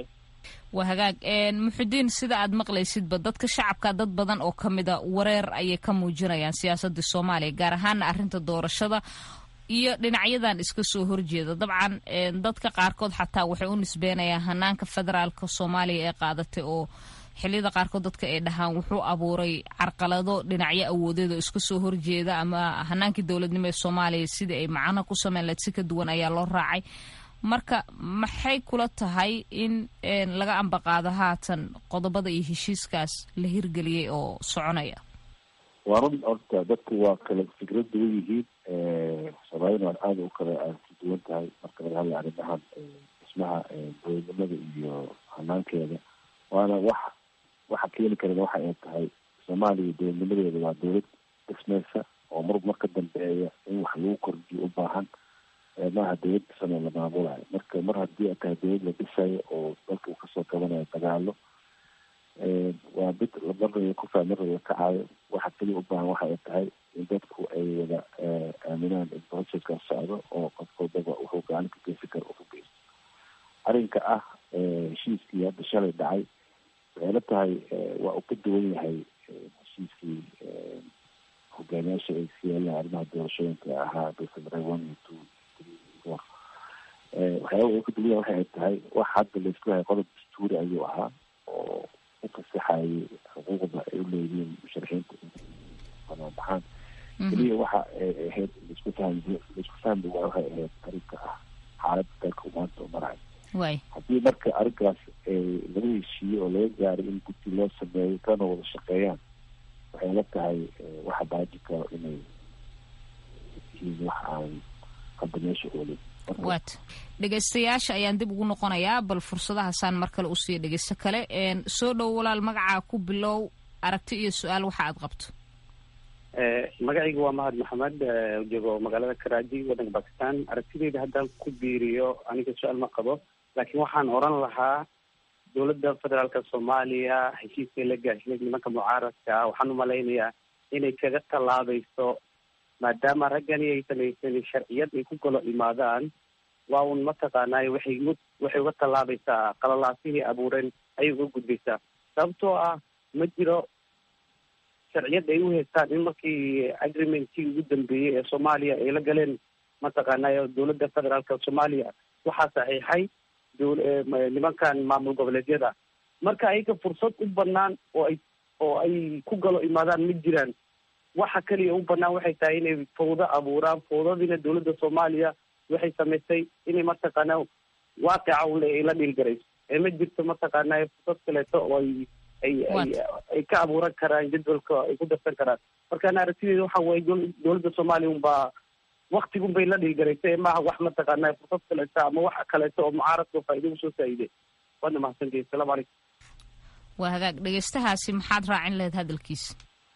waa hagaag muxudiin sida aad maqlaysidba dadka shacabka dad badan oo ka mida wareer ayay ka muujinayaan siyaasadda soomaaliya gaar ahaana arrinta doorashada iyo dhinacyadan iska soo horjeeda dabcan dadka qaarkood xataa waxay u nisbeenayaan hanaanka federaalka soomaaliya ee qaadatay oo xiliyada qaarkood dadka ay dhahaan wuxuu abuuray carqalado dhinacyo awoodeed oo iska soo horjeeda ama hanaankii dowladnimo ee soomaaliya sidii ay macano ku sameyn lahayd si ka duwan ayaa loo raacay marka maxay kula tahay in laga ambaqaado haatan qodobada iyo heshiiskaas la hirgeliyey oo soconaya waa run horta dadku waa kala fikrad duwan yihiin soomaalina waa aada u kala aada duwan tahay marka laga hadla arrimahan dhismaha dowladnimada iyo hanaankeeda waana wax waxa keeni karana waxa ay tahay soomaaliya dowladnimadeeda waa dowlad dhismeysa oo mar mar ka dambeeya in wax lagu kordhiyo u baahan maaha dowlad dhisanoo la maamulayo marka mar haddii ay tahay dowlad la dhisayo oo dalka uu kasoo qabanayo dagaalo waa mid marnaba ku faa marnaba kacayo waxa keliya u baahan waxa ay tahay in dadku ay wada aaminaan in processkaas socdo oo qof walbaba wuxuu gacan ka geysan karo uu ka geysto arrinka ah heshiiskii hadda shalay dhacay waxay la tahay waa uu ka duwan yahay heshiiskii hogaamiyaasha ay iska yeelaan arrimaha doorashooyinka ahaa december one iyo two four waxyaaba uu ka duwan yahay waxay tahay wax hadda laisku yahay qodob dastuuri ayuu ahaa oo u fasaxayay xuquuqda ay u leeyihiin musharaxiinta banaabaxaan keliya waxa ay ahayd laisku fahmi laisku fahmi waa waxay ahayd arrinka ah xaaladda dalka maanta u marayo haddii marka arrinkaas laga heshiiyo oo laga gaaray in guddi loo sameeyo kana wada shaqeeyaan waxay la tahay waxa baaji karo inay yihiin wax aan hadda meesha oolin wat dhegaystayaasha ayaan dib ugu noqonayaa bal fursadahaasaan mar kale usiiya dhegaysto kale soo dhow walaal magacaa ku bilow aragti iyo su-aal waxa aad qabto magacayga waa mahad maxamed joogo magaalada karaaji waddanka bakistan aragtideyda haddaan ku biiriyo aniga su-aal ma qabo laakiin waxaan oran lahaa dowladda federaalka soomaaliya heshiiskay la gaashay nimanka mucaaradka ah waxaan umalaynayaa inay kaga tallaabayso maadaama raggani ay samaysan sharciyad ay ku golo imaadaan waa un mataqaanaayo waxay waxay uga tallaabaysaa qalalaasihii abuureen ayay uga gudbaysaa sababtoo ah ma jiro sharciyad ay u haystaan in markii agreementkii ugu dambeeyey ee soomaaliya ay la galeen mataqaanaayo dowladda federaalka soomaaliya waxaa saxiixay nimankan maamul goboleedyada marka ayaga fursad u banaan oo ay oo ay ku galo imaadaan ma jiraan waxa kaliya u banaan waxay tahay inay fawdo abuuraan fawdadiina dowladda soomaaliya waxay samaysay inay mataqaana waaqica ule ay la dhiilgarayso ee ma jirto mataqaana fursad kaleeto oo ay ay ay ay ka abuuran karaan jadwalka ay ku darsan karaan markaan aragtideeda waxa waye dowladda soomaaliya unbaa waktigun bay la dhiilgaraysay ee maaha wax mataqaana fursad kaleeto ama wax kaleeto oo mucaaradka faa'ido usoo faa'iiday waana mahadsantihi asalaamu calaykum waa hagaag dhegaystahaasi maxaad raacin lahayd hadalkiisa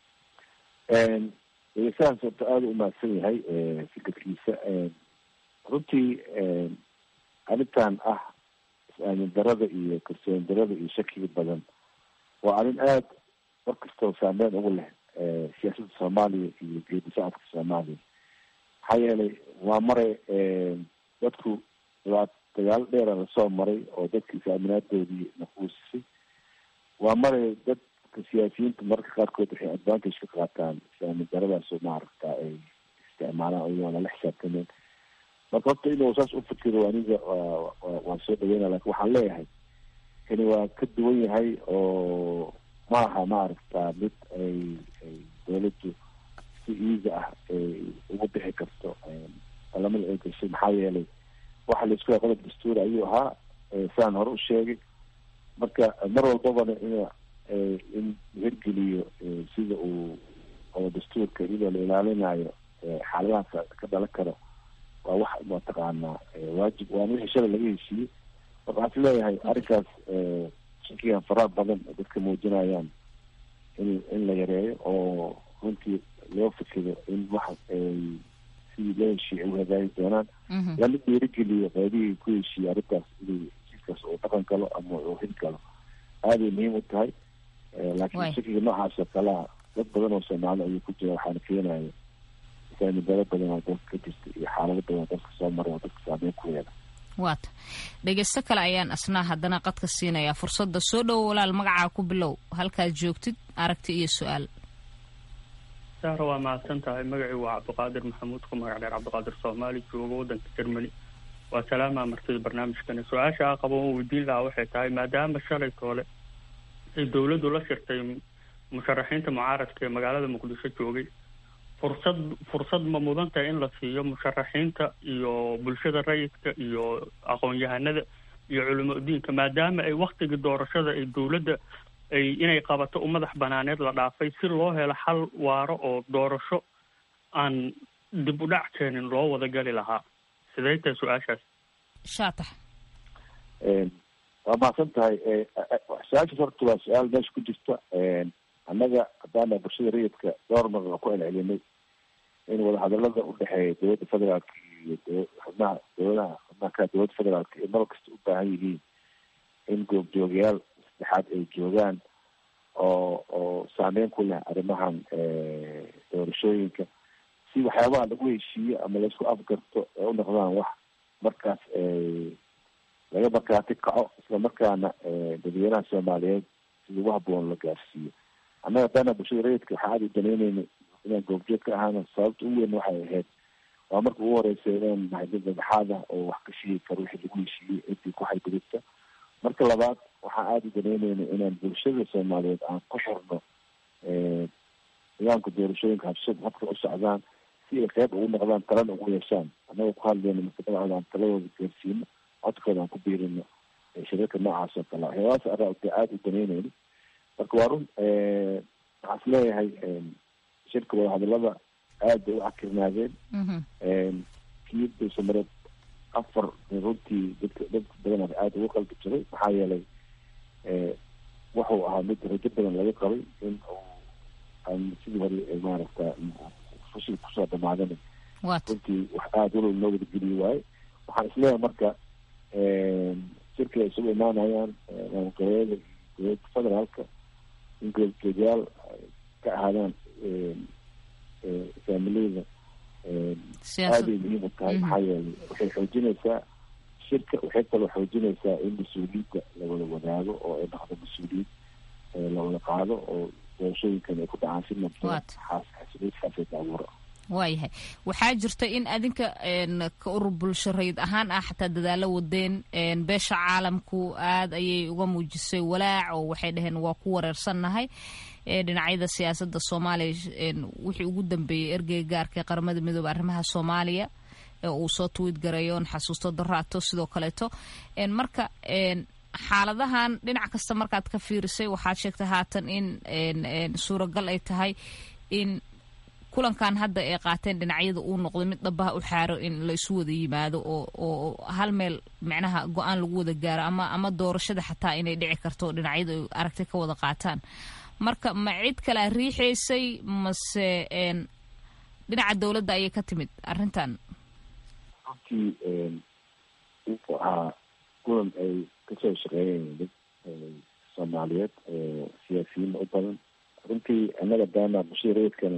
dhegeystahaas horta aada u mahadsan yahay fikirkiisa runtii arrintan ah is-aamin darada iyo kalsooni darada iyo shakiga badan waa arrin aada mar kastoo saameyn ugu leh siyaasadda soomaaliya iyo geedi socodka soomaaliya maxaa yeelay waa maray dadku waa dagaalo dheera lasoo maray oo dadka is-aaminaadoodii naquusisay waa maray dadka siyaasiyiinta mararka qaarkood waxay advantage ka qaataan is-aamin daradaasoo maaragta ay isticmaalaan iyagoo lala xisaabtameen marka horta inuu saas u fikiro aniga waan soo dhaweyna lakin waxaan leeyahay kani waa ka duwan yahay oo maaha maaragta mid ay ay dawladdu si easy ah ay uga bixi karto balamada ay gashay maxaa yeelay waxa laisku yahay qodob dastuuri ayuu ahaa saan hore u sheegay marka mar walbabana in in hirgeliyo sida uu oo dastuurka iyadoo la ilaalinayo xaaladahaas ka dhalan karo waa wax mataqaanaa waajib waana wixii shalay laga heshiiyey marka waxaan is leeyahay arrinkaas shakigan faraha badan dadka muujinayaan in in la yareeyo oo runtii loo fikiro in wax ay sidii loo heshiiyey ay u hagaagi doonaan lala dhiirigeliyo qaybihii ku heshiiyey arrintaas inuu heshiiskaas uu dhaqan galo ama uu hil galo aaday muhiim u tahay laakiin shakiga noocaas oo kalea dad badan oo soomaali ayuu ku jira waxaana keenaya saamidaro badan oo dalka ka jirta iyo xaalado badan oo dalka soo maray oo dadka saameyn ku yeela waata dhegeysto kale ayaan asnaa haddana qadka siinayaa fursadda soo dhowo walaal magacaa ku bilow halkaad joogtid aragti iyo su-aal sahra waa mahadsan tahay magacii waa cabdiqaadir maxamuud ku magac dheer cabdiqaadir soomaali jooga waddanka germany waa salaamaa martida barnaamijkani su-aasha a qabo oo weydiin lahaa waxay tahay maadaama shalay toole ay dowladdu la shirtay musharaxiinta mucaaradka ee magaalada muqdisho joogay fursad fursad ma mudan tahay in la siiyo musharaxiinta iyo bulshada rayidka iyo aqoon-yahanada iyo culimo diinka maadaama ay waktigii doorashada ay dowladda ay inay qabato u madax banaaneed la dhaafay si loo helo xal waaro oo doorasho aan dib u dhac keenin loo wada gali lahaa sidee tahay su-aashaas shaatax waa mahadsan tahay su-aashaas horta waa su-aal meesha ku jirta annaga haddaana bulshada rayidka dhowr mar waa ku celcelinay in wadahadalada udhexeeya dowladda federaalka iyo d xubnaha dowladaha xubnaha kale dowladda federaalka ay mar kasta u baahan yihiin in goobjoogayaal saddexaad ay joogaan oo oo saameyn ku leh arrimahan doorashooyinka si waxyaabaha lagu heshiiyo ama laisku afgarto ay u noqdaan wax markaas laga markaati kaco isla markaana dadweynaha soomaaliyeed si ugu haboon la gaarsiiyo annaga haddaana bulshada rayidka waxaa aada u danaynayna inaan goobjoog ka ahaana sababta ugu weyn waxay ahayd waa marka ugu horeysa inaan nahay dad madaxaad ah oo wax ka sheegi karo wixii lagu heshiiyey intii ku xadgudubta marka labaad waxaan aada u danaynayna inaan bulshada soomaaliyeed aan ku xirno nidaamka doorashooyinka habsad habka u socdaan si ay qeyb ugu noqdaan talana ugu yeeshaan annagoo ku hadlayno mustaqbalcooda aan taladooda gaarsiino codkooda aan ku biirino shirarka noocaas oo kale waxyaabahaas araa aada u danaynayno marka waa run waxaan is leeyahay shirka wadahadalada aad bay u cakirnaadeen kii dulsamareed afar runtii dadka dad badan aada ugu qalbi jiray maxaa yeelay wuxuu ahaa mid rajo badan laga qabay in uu aan sidii hore maaragta fushil kusoo dhamaadana runtii wax aada walow noo wada geliyi waaye waxaan isleeyahay marka shirka ay isugu imaanayaan maamulgoboleeda iyo dowladda federaalka in goobjoogayaal ka ahaadaan faamiliyada aaday muhiim u tahay maxaa yeelay waxay xoojinaysaa shirka waxay kaloo xoojinaysaa in mas-uuliyadda lawada wadaago oo ay dhaqdo mas-uuliyad lawada qaado oo doorashooyinkan ay ku dhacaan si nabdoon xaasilisxaasada abuura waayahay waxaa jirta in adinka ka urur bulsho rayid ahaan ah xataa dadaalo wadeen beesha caalamku aad ayay uga muujisay walaac oo waxay dhaheen waa ku wareersannahay dhinacyada siyaasada soomaaliya wixii ugu dambeeyey ergeyga gaarka ee qaramada midoobe arrimaha soomaaliya ee uu soo tuwid garayoon xasuusto daraato sidoo kaleeto marka xaaladahan dhinac kasta markaad ka fiirisay waxaad sheegtay haatan in suuragal ay tahay in kulankan hadda ay qaateen dhinacyada uu noqdo mid dhabaha u xaaro in la isu wada yimaado oo oo hal meel micnaha go-aan lagu wada gaaro ama ama doorashada xataa inay dhici karto dhinacyadu ay aragti ka wada qaataan marka ma cid kalea riixaysay mase dhinaca dowladda ayay ka timid arrintan runtii wuxuu ahaa kulan ay kasoo shaqeeyeen dad soomaaliyeed siyaasiyiin u badan runtii annaga daana bulshada reedkana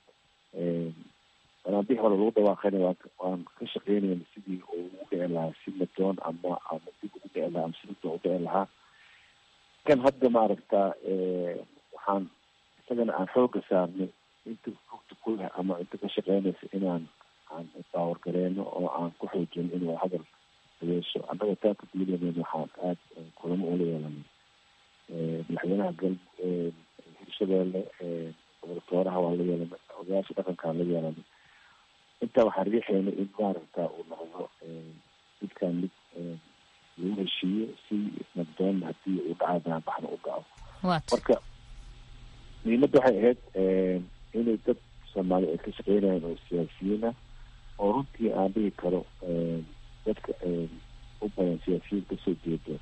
wanaanbixi hore lagu dhawaaqayna waa waan ka shaqeynayna sidii uu ugu dhici lahaa si madoon ama ama dib ugu dhici lahaa ama si madoon u dhici lahaa kan hadda maaragta waxaan isagana aan xooga saarnay inta rugta ku leh ama inta ka shaqeynaysa inaan aan baawar gareeno oo aan ku xoojino in waa hadal yeesho annaga taa ka duulanayna waxaan aada kulamo ula yeelanay madaxweynaha gal hirshabeelle gobol-tooraha waa la yeelanay odayaasha dhaqankaan la yeelanay intaa waxaan riixayna in maaragta uu noqdo midkaan mid lagu heshiiyo si nabdoon haddii uu dhacaa banaanbaxna u dhaco marka muhiimadda waxay ahayd inay dad soomaali ay ka shaqeynayaan oo siyaasiyiin ah oo runtii aan dhihi karo dadka u badan siyaasiyiin kasoo jeeda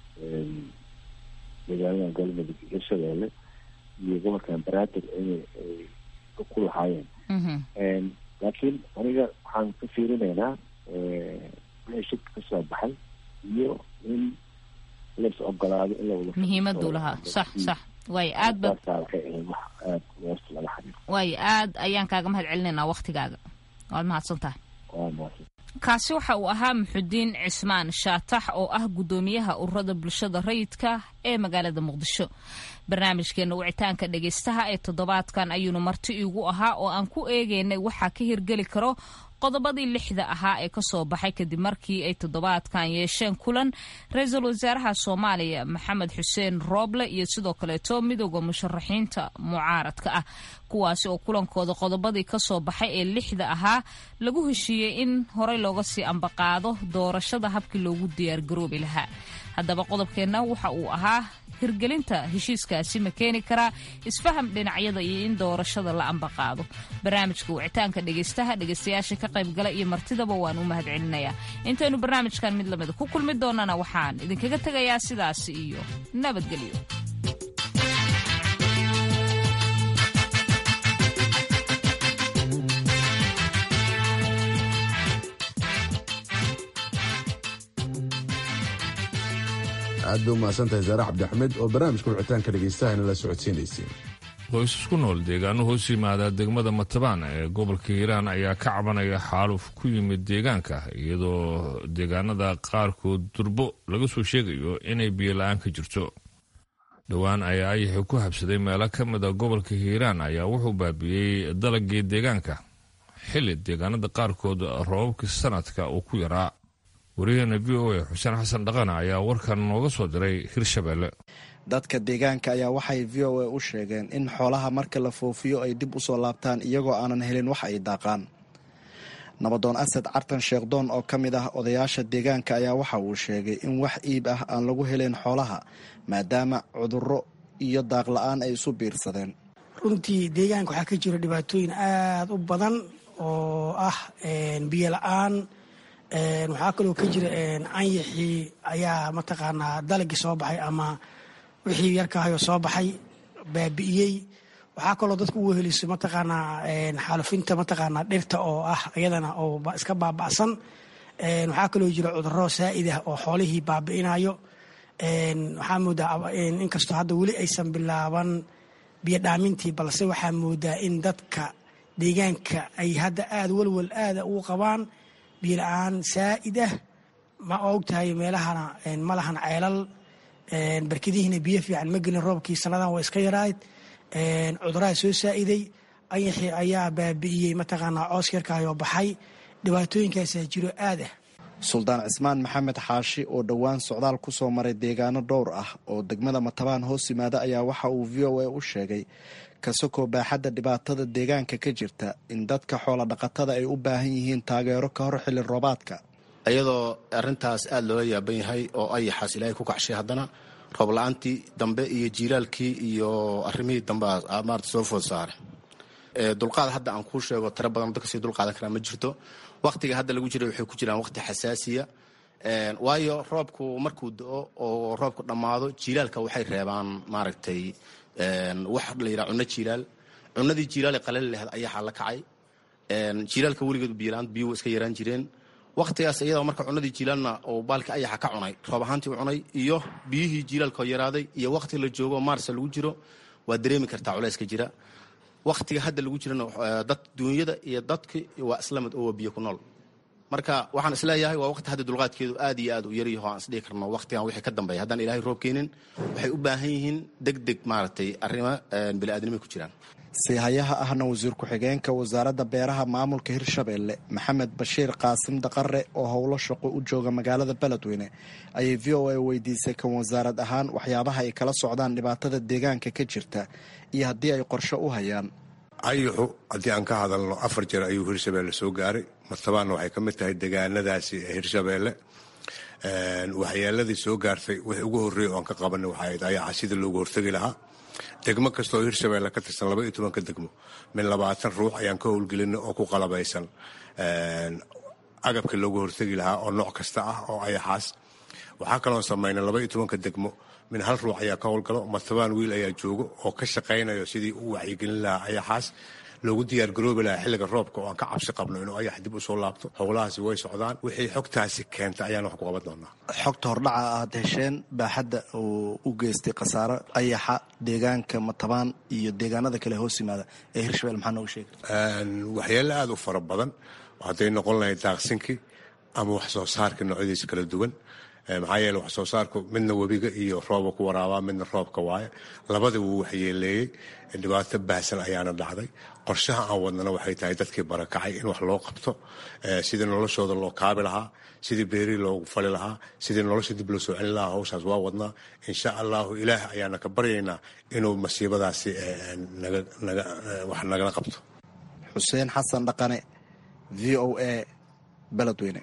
magaalada galmudug iyo shabeelle iyo gobolkan baraadir inay ku lahaayeen laakiin aniga waxaan ka fiirinaynaa wixii shirka kasoo baxay iyo in lais ogolaado in lawada muhiimaduu lahaa sax sax waayo aad ba waxay ahayd wax aada hoosta laga xiriiro waayo aad ayaan kaaga mahad celinaynaa waktigaaga waad mahadsan tahay kaasi waxa uu ahaa muxudiin cismaan shaatax oo ah guddoomiyaha ururada bulshada rayidka ee magaalada muqdisho barnaamijkeena wicitaanka dhegaystaha ee toddobaadkan ayuunu marti iigu ahaa oo aan ku eegaynay waxaa ka hirgeli karo qodobadii lixda ahaa ee kasoo baxay kadib markii ay toddobaadkan yeesheen kulan ra-iisul wasaaraha soomaaliya maxamed xuseen rooble iyo sidoo kaleeto midooda musharaxiinta mucaaradka ah kuwaasi oo kulankooda qodobadii kasoo baxay ee lixda ahaa lagu heshiiyey in horey looga sii ambaqaado doorashada habkii loogu diyaargaroobi lahaa haddaba qodobkeenna waxa uu ahaa hirgelinta heshiiskaasi ma keeni karaa isfaham dhinacyada iyo in doorashada la ambaqaado barnaamijka wicitaanka dhegaystaha dhegaystayaasha ka qaybgala iyo martidaba waan u mahad celinayaa intaynu barnaamijkan mid lamida ku kulmi doonana waxaan idinkaga tegayaa sidaasi iyo nabadgelyo aad bay umahadsantahay saare cabdixamed oo barnaamijka wicitaanka dhegaystaha la socodsiinaysay qoysas ku nool deegaano hoos yimaada degmada matabaan ee gobolka hiiraan ayaa ka cabanaya xaaluf ku yimid deegaanka iyadoo deegaanada qaarkood durbo laga soo sheegayo inay biyola-aan ka jirto dhowaan ayaa ayaxi ku habsaday meelo ka mida gobolka hiiraan ayaa wuxuu baabi'iyey dalagii deegaanka xilli deegaanada qaarkood roobabkii sanadka uu ku yaraa wariyaheena v o a xuseen xasan dhaqana ayaa warkan nooga soo diray hirshabelle dadka deegaanka ayaa waxay v o a u sheegeen in xoolaha marka la foofiyo ay dib u soo laabtaan iyagoo aanan helin wax ay daaqaan nabadoon asad cartan sheekhdoon oo ka mid ah odayaasha deegaanka ayaa waxa uu sheegay in wax iib ah aan lagu helayn xoolaha maadaama cudurro iyo daaq la-aan ay isu biirsadeen runtii deegaanka waxaa ka jira dhibaatooyin aada u badan oo ah biyo la-aan waxaa kaloo ka jira canyaxii ayaa mataqaanaa dalagii soo baxay ama wixii yarkaahayo soo baxay baabi'iyey waxaa kaloo dadku u weheliso mataqaanaa xaalufinta mataqaanaa dhirta oo ah iyadana oo iska baaba'san waxaa kaloo jira cudurro saa'id ah oo xoolihii baabi'inayo waxaa moodaa inkastoo hadda weli aysan bilaaban biyo dhaamintii balse waxaa moodaa in dadka deegaanka ay hadda aada walwal aada ugu qabaan biyo la-aan saa'id ah ma ogtahay meelahana ma lahan ceelal barkadihiina biyo fiican ma gelin roobkii sannadan waa iska yarayd cuduraha soo saa'iday ayaxii ayaa baabi'iyey mataqaanaa coos yarkaayoo baxay dhibaatooyinkaasaa jiro aad ah suldaan cismaan maxamed xaashi oo dhowaan socdaal ku soo maray deegaano dhowr ah oo degmada matabaan hoos yimaada ayaa waxa uu v o a u sheegay kasakoo baaxadda dhibaatada deegaanka ka jirta in dadka xoola dhaqatada ay u baahan yihiin taageero ka hor xilli roobaadka iyadoo arintaas aada loola yaaban yahay oo ayaxaas ilaahay ku kacshay haddana roob la-aantii dambe iyo jiilaalkii iyo arrimihii dambe maarata soo food saare dulqaad hadda aan kuu sheego tiro badan dadka sii dulqaadan karaa ma jirto waktiga hadda lagu jira waxay ku jiraan waqti xasaasiya waayo roobku markuu do-o oo roobku dhammaado jiilaalka waxay reebaan maaragtay wax la yidhaha cunno jiilaal cunadii jiilaal ee qalali laheed ayaxaa la kacay jiilaalka weligeed biyola-aan biyuhu iska yaraan jireen waktigaas iyadoo marka cunadii jiilaalna oo baalka ayaxa ka cunay roob ahaantii u cunay iyo biyihii jiilaalkao yaraaday iyo wakti la joogo maarsa lagu jiro waa dareemi kartaa culayska jira waktiga hadda lagu jirana dad duunyada iyo dadki waa islamid oo waa biyo ku nool marka waxaan isleeyahay waa waqti hadda dulqaadkeedu aad iyo aad u yaryaho aan isdhihi karno waqtigan wixii ka dambeeya haddaan ilaahay roob keenin waxay u baahan yihiin deg deg maaragtay arrimo bini'aadnimay ku jiraan siihayaha ahna wasiir ku-xigeenka wasaaradda beeraha maamulka hirshabeelle maxamed bashiir qaasim daqare oo howlo shaqo u jooga magaalada beledweyne ayay v o a weydiisay kan wasaarad ahaan waxyaabaha ay kala socdaan dhibaatada deegaanka ka jirta iyo haddii ay qorshe u hayaan ayuxu haddii aan ka hadalno afar jeer ayuu hirshabeelle soo gaaray martabaanna waxay ka mid tahay degaanadaasi ee hirshabeelle waxyaaladii soo gaartay wixii ugu horreeyay oo aan ka qabanay waxay ahayd ayaxa sida loogu hortegi lahaa degmo kasta oo hirshabeelle ka tirsan laba iyo tobanka degmo min labaatan ruux ayaan ka howlgelinay oo ku qalabaysan agabkii loogu hortegi lahaa oo nooc kasta ah oo ayaxaas waxaa kaloon samaynay laba iyo tobanka degmo min hal ruux ayaa ka howlgalo martabaan wiil ayaa joogo oo ka shaqaynayo sidii u wacyigelin lahaa ayaxaas loogu diyaargaroobi lahaa xilliga roobka oo aan ka cabsi qabno inuu ayax dib u soo laabto howlahaasi way socdaan wixii xogtaasi keenta ayaan wax ku qaban doonaa xogta hordhaca aad hesheen baaxadda uu u geystay khasaaro ayaxa deegaanka matabaan iyo deegaanada kale hoos yimaada ee hirshabelle maxaa nooga sheega waxyaale aada u fara badan hadday noqon lahayd daaqsinkii ama wax soo saarka noocyadiisa kala duwan maxaa yeele wax soo saarku midna webiga iyo rooba ku waraabaa midna roobka waaye labada wuu waxyeeleeyey dhibaato baahsan ayaana dhacday qorshaha aan wadnana waxay tahay dadkii barakacay in wax loo qabto sidii noloshooda loo kaabi lahaa sidii beerii loogu fali lahaa sidii nolosha dib loo soo celin lahaa hawshaas waa wadnaa insha allahu ilaah ayaana ka baryaynaa inuu masiibadaasi wax nagala qabto xuseen xasan dhaqane v o a beledweyne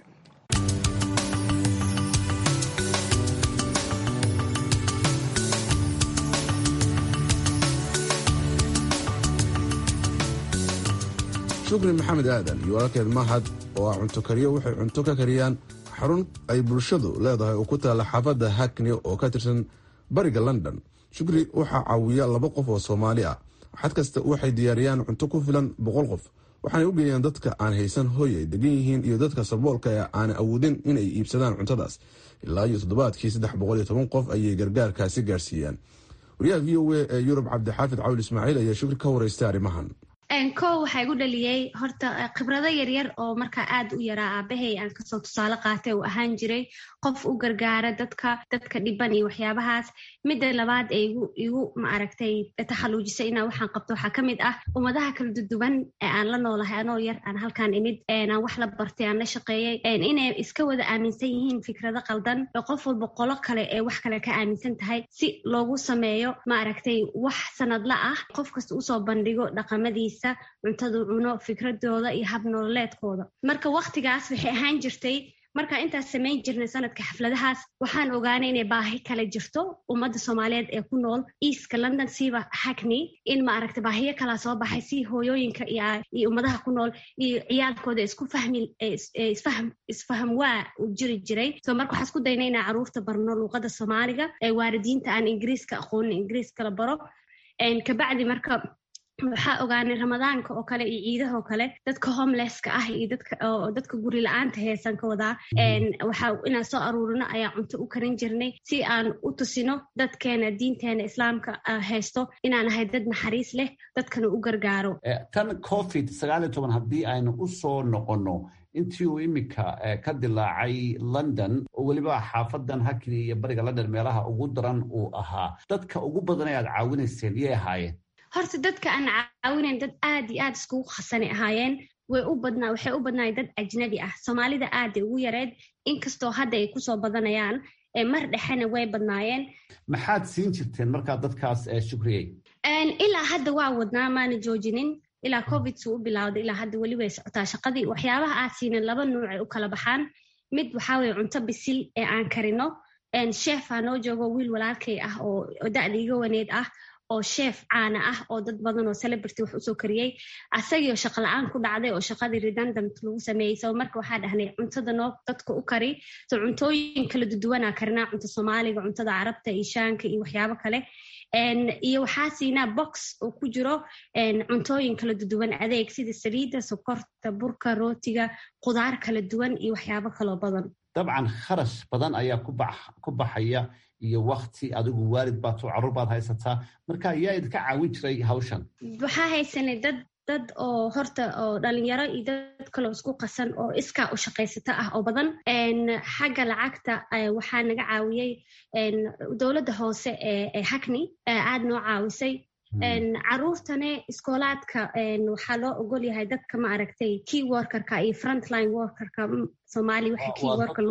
shukri maxamed aadan iyo walaalkeed mahad oo ah cunto kariyo waxay cunto ka kariyaan xarun ay bulshadu leedahay oo ku taalla xaafadda hakni oo ka tirsan bariga london shukri waxaa caawiya laba qof oo soomaali ah xad kasta waxay diyaariyaan cunto ku filan boqol qof waxaanay u geeyaan dadka aan haysan hooy ay degan yihiin iyo dadka saboolka ee aan awoodin inay iibsadaan cuntadaas ilaa iyo toddobaadkii saddex boqol iyo toban qof ayay gargaarkaasi gaarsiiyaan wariyaha v o a ee yurub cabdixaafid cawil ismaaciil ayaa shukri ka waraystay arrimahan kow waxaa igu dhaliyey horta khibrado yaryar oo markaa aad u yaraa aabahay aan kasoo tusaale qaatay uu ahaan jiray qof u gargaara dadka dadka dhiban iyo waxyaabahaas midda labaad ee igu igu maaragtay taxaluujisay inaa waxaan qabto waxaa ka mid ah ummadaha kala duduwan ee aan la noolahay anoo yar aan halkaan imid aan wax la bartay aan la shaqeeyey inay iska wada aaminsan yihiin fikrado qaldan oo qof walba qolo kale ee wax kale ka aaminsan tahay si loogu sameeyo maaragtay wax sanadla ah qof kasta usoo bandhigo dhaqamadiisa cuntadu cuno fikradooda iyo hab nololeedkooda marka waktigaas waxay ahaan jirtay markaa intaas samayn jirnay sanadka xafladahaas waxaan ogaanay inay baahi kale jirto ummadda soomaaliyeed ee ku nool eastka london siiba hackney in maaragta baahiyo kalaa soo baxay si hooyooyinka iyo ummadaha ku nool iyo ciyaalkooda isku fahmi isfaham waa u jiri jiray so marka waxaa isku daynay inaa caruurta barno luuqada soomaaliga ee waalidiinta aan ingiriiska aqoonin ingiriiska la baro kabacdi marka waxaa ogaanay ramadaanka oo kale iyo ciidaha oo kale dadka homelesska ah iyo dadka guri la-aanta heesan ka wadaa waxaa inaan soo aruurino ayaa cunto u karin jirnay si aan u tusino dadkeena diinteena islaamka haysto inaan ahay dad naxariis leh dadkana u gargaaro tan covid sagaal iyo toban haddii aynu u soo noqonno intii uu iminka ka dilaacay london oo weliba xaafadan hakni iyo bariga london meelaha ugu daran uu ahaa dadka ugu badan ee aad caawinayseen yay ahaayeen horta dadka aan caawinayn dad aad iyo aad iskugu khasanay ahaayeen way u badnaa waxay u badnaayeen dad ajnabi ah soomaalida aaday ugu yareed inkastoo hadda ay kusoo badanayaan mar dhexena way badnaayeen maxaad siin jirteen markaa dadkaas shukriyey ilaa hadda waa wadnaa maana joojinin ilaa covid suu u bilowday ilaa hadda weli way socotaa shaqadii waxyaabaha aad siinin laba nuucay u kala baxaan mid waxaa weye cunto bisil ee aan karino sheefaa noo joogo wiil walaalkay ah oo da-da iga waneed ah oo sheef caana ah oo dad badan oo celebrity wax usoo kariyey asagii oo shaqa la-aan ku dhacday oo shaqadii redundant lagu sameeyey so marka waxaa dhahnay cuntada noo dadka u kari so cuntooyin kala duduwanaa karinaa cunta soomaaliga cuntada carabta iyo shaanka iyo waxyaabo kale iyo waxaa siinaa box oo ku jiro cuntooyin kala duduwan adeeg sida saliidda sokorta burka rootiga qudaar kala duwan iyo waxyaabo kaloo badan dabcan kharash badan ayaa ku baxaya iyo wakti adigu waalid baad carruur baad haysataa marka yaa idinka caawin jiray hawshan waxaa haysanay dad dad oo horta oo dhalinyaro iyo dad kaloo isku qasan oo iskaa u shaqaysata ah oo badan xagga lacagta waxaa naga caawiyey dowladda hoose ee hackney aad noo caawisay caruurtane iskoolaadka waxaa loo ogol yahay dadka ma aragtay key workerka iyo frontline workerka soomaali waxa key worker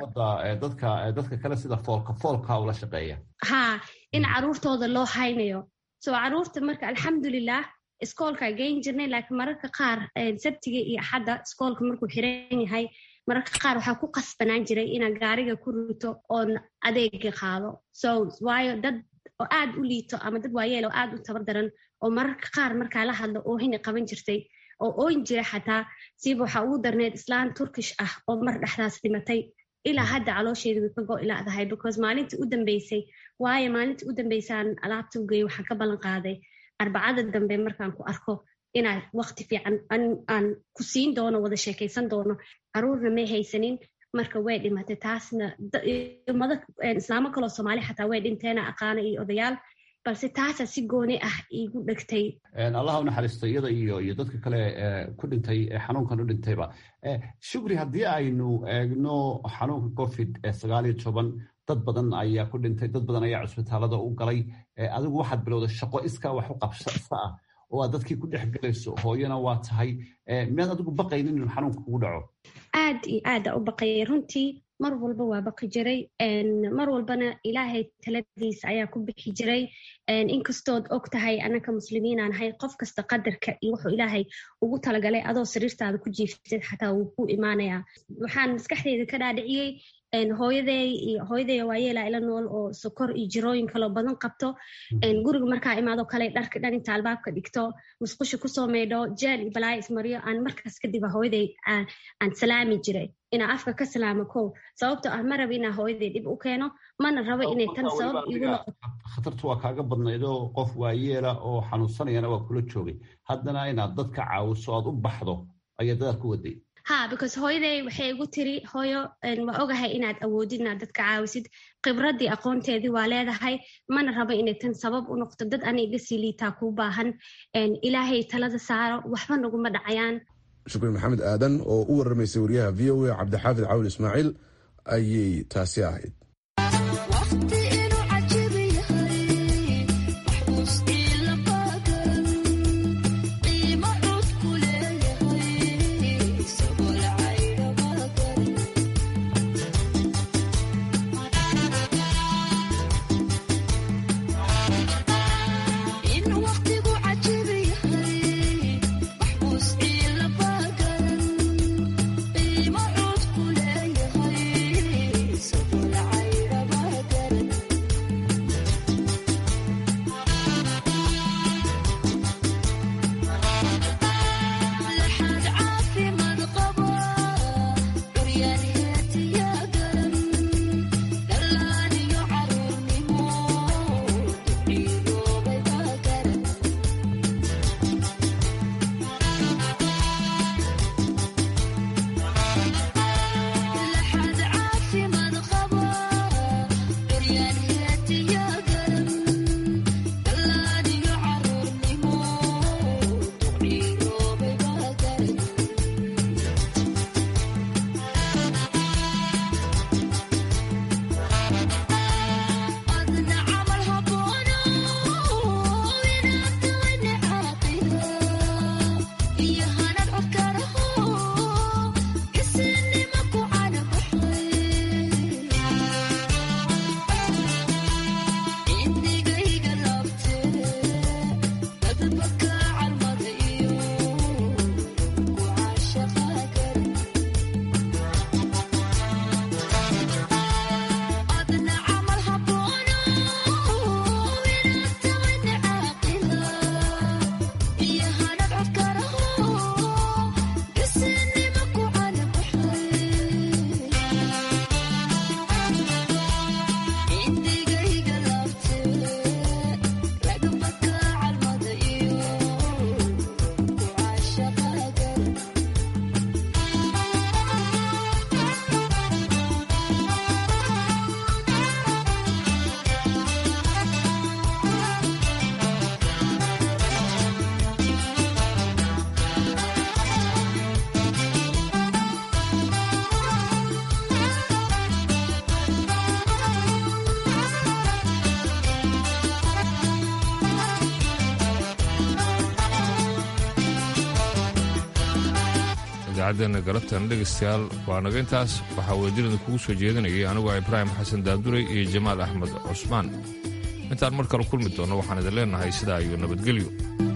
dadka dadka kale sida foolka foolka ula shaqeeya ha in caruurtooda loo haynayo so caruurta marka alxamdulilah iskoolkaa geyn jirnay laakiin mararka qaar sabtiga iyo axadda iskoolka markuu xiran yahay mararka qaar waxaa ku qasbanaan jiray inaan gaariga ku rito oon adeega qaado so waayo dad oo aad u liito ama dad waayeel oo aad u tabar daran oo mararka qaar markaa la hadlo oohina qaban jirtay oo ooyin jira xataa siiba waxaa ugu darneed islaan turkish ah oo mar dhexdaas dhimatay ilaa hadda caloosheeda way ka go ilaadahay because maalintii u dambeysay waayo maalintii u dambeysaan alaabta u geeyo waxaan ka ballan qaaday arbacada dambe markaan ku arko inaad waqti fiican aan ku siin doono wada sheekaysan doono caruurna may haysanin marka way dhimatay taasna ummado islaamo kaloo soomaali xataa way dhinteena aqaana iyo odayaal balse taasa si gooni ah iigu dhegtay allaha u naxariisto iyada iyo iyo dadka kale ku dhintay xanuunkan u dhintayba shukri haddii aynu eegno xanuunka covid sagaal iyo toban dad badan ayaa ku dhintay dad badan ayaa cusbitaalada u galay adigu waxaad bilowday shaqo iskaa wax u qabsa ah oo aad dadkii ku dhex gelayso hooyana waa tahay miyaad adigu baqaynin inuu xanuunka kugu dhaco aad iyo aada u baqayay runtii mar walba waa baqi jiray mar walbana ilaahay taladiisa ayaa ku bixi jiray inkastood og tahay anaka muslimiinaan ahay qof kasta qadarka iyo wuxuu ilaahay ugu talagalay adoo sariirtaada ku jiiftid xataa wuu ku imaanayaa waxaan maskaxdeyda ka dhaadhiciyey hooyaday iyo hooyaday waayeelaa ila nool oo sokor iyo jirooyin kaloo badan qabto guriga markaa imaado kale dharka dhan inta albaabka dhigto musqusha kusoo maydho jeel iyo balaayo ismaryo aan markaas kadib hooyaday aan salaami jiray inaa afka ka salaamo kow sababtoo ah ma raba inaa hooyaday dhib u keeno mana rabo inay tan sabab igu noqoto khatartu waa kaaga badnaydoo qof waayeela oo xanuunsanayana waa kula joogay haddana inaad dadka caawiso aad u baxdo ayaa dadaad ku waday ha because hooyaday waxay igu tiri hooyo waa ogahay inaad awoodid inaad dadka caawisid khibradii aqoonteedii waa leedahay mana rabo inay tan sabab u noqto dad ana iga sii liitaa kuu baahan ilaahay talada saaro waxba naguma dhacayaan shukri maxamed aadan oo u waramaysay wariyaha v o a cabdixaafid cawil ismaaciil ayay taasi ahayd idaacaddeena galabtan dhegaystayaal waa naga intaas waxaa weedinada kugu soo jeedinayay aniguo ibraahim xasan daabduray iyo jamaal axmed cusmaan intaan mar kale kulmi doonno waxaan idin leennahay sidaa iyo nabadgelyo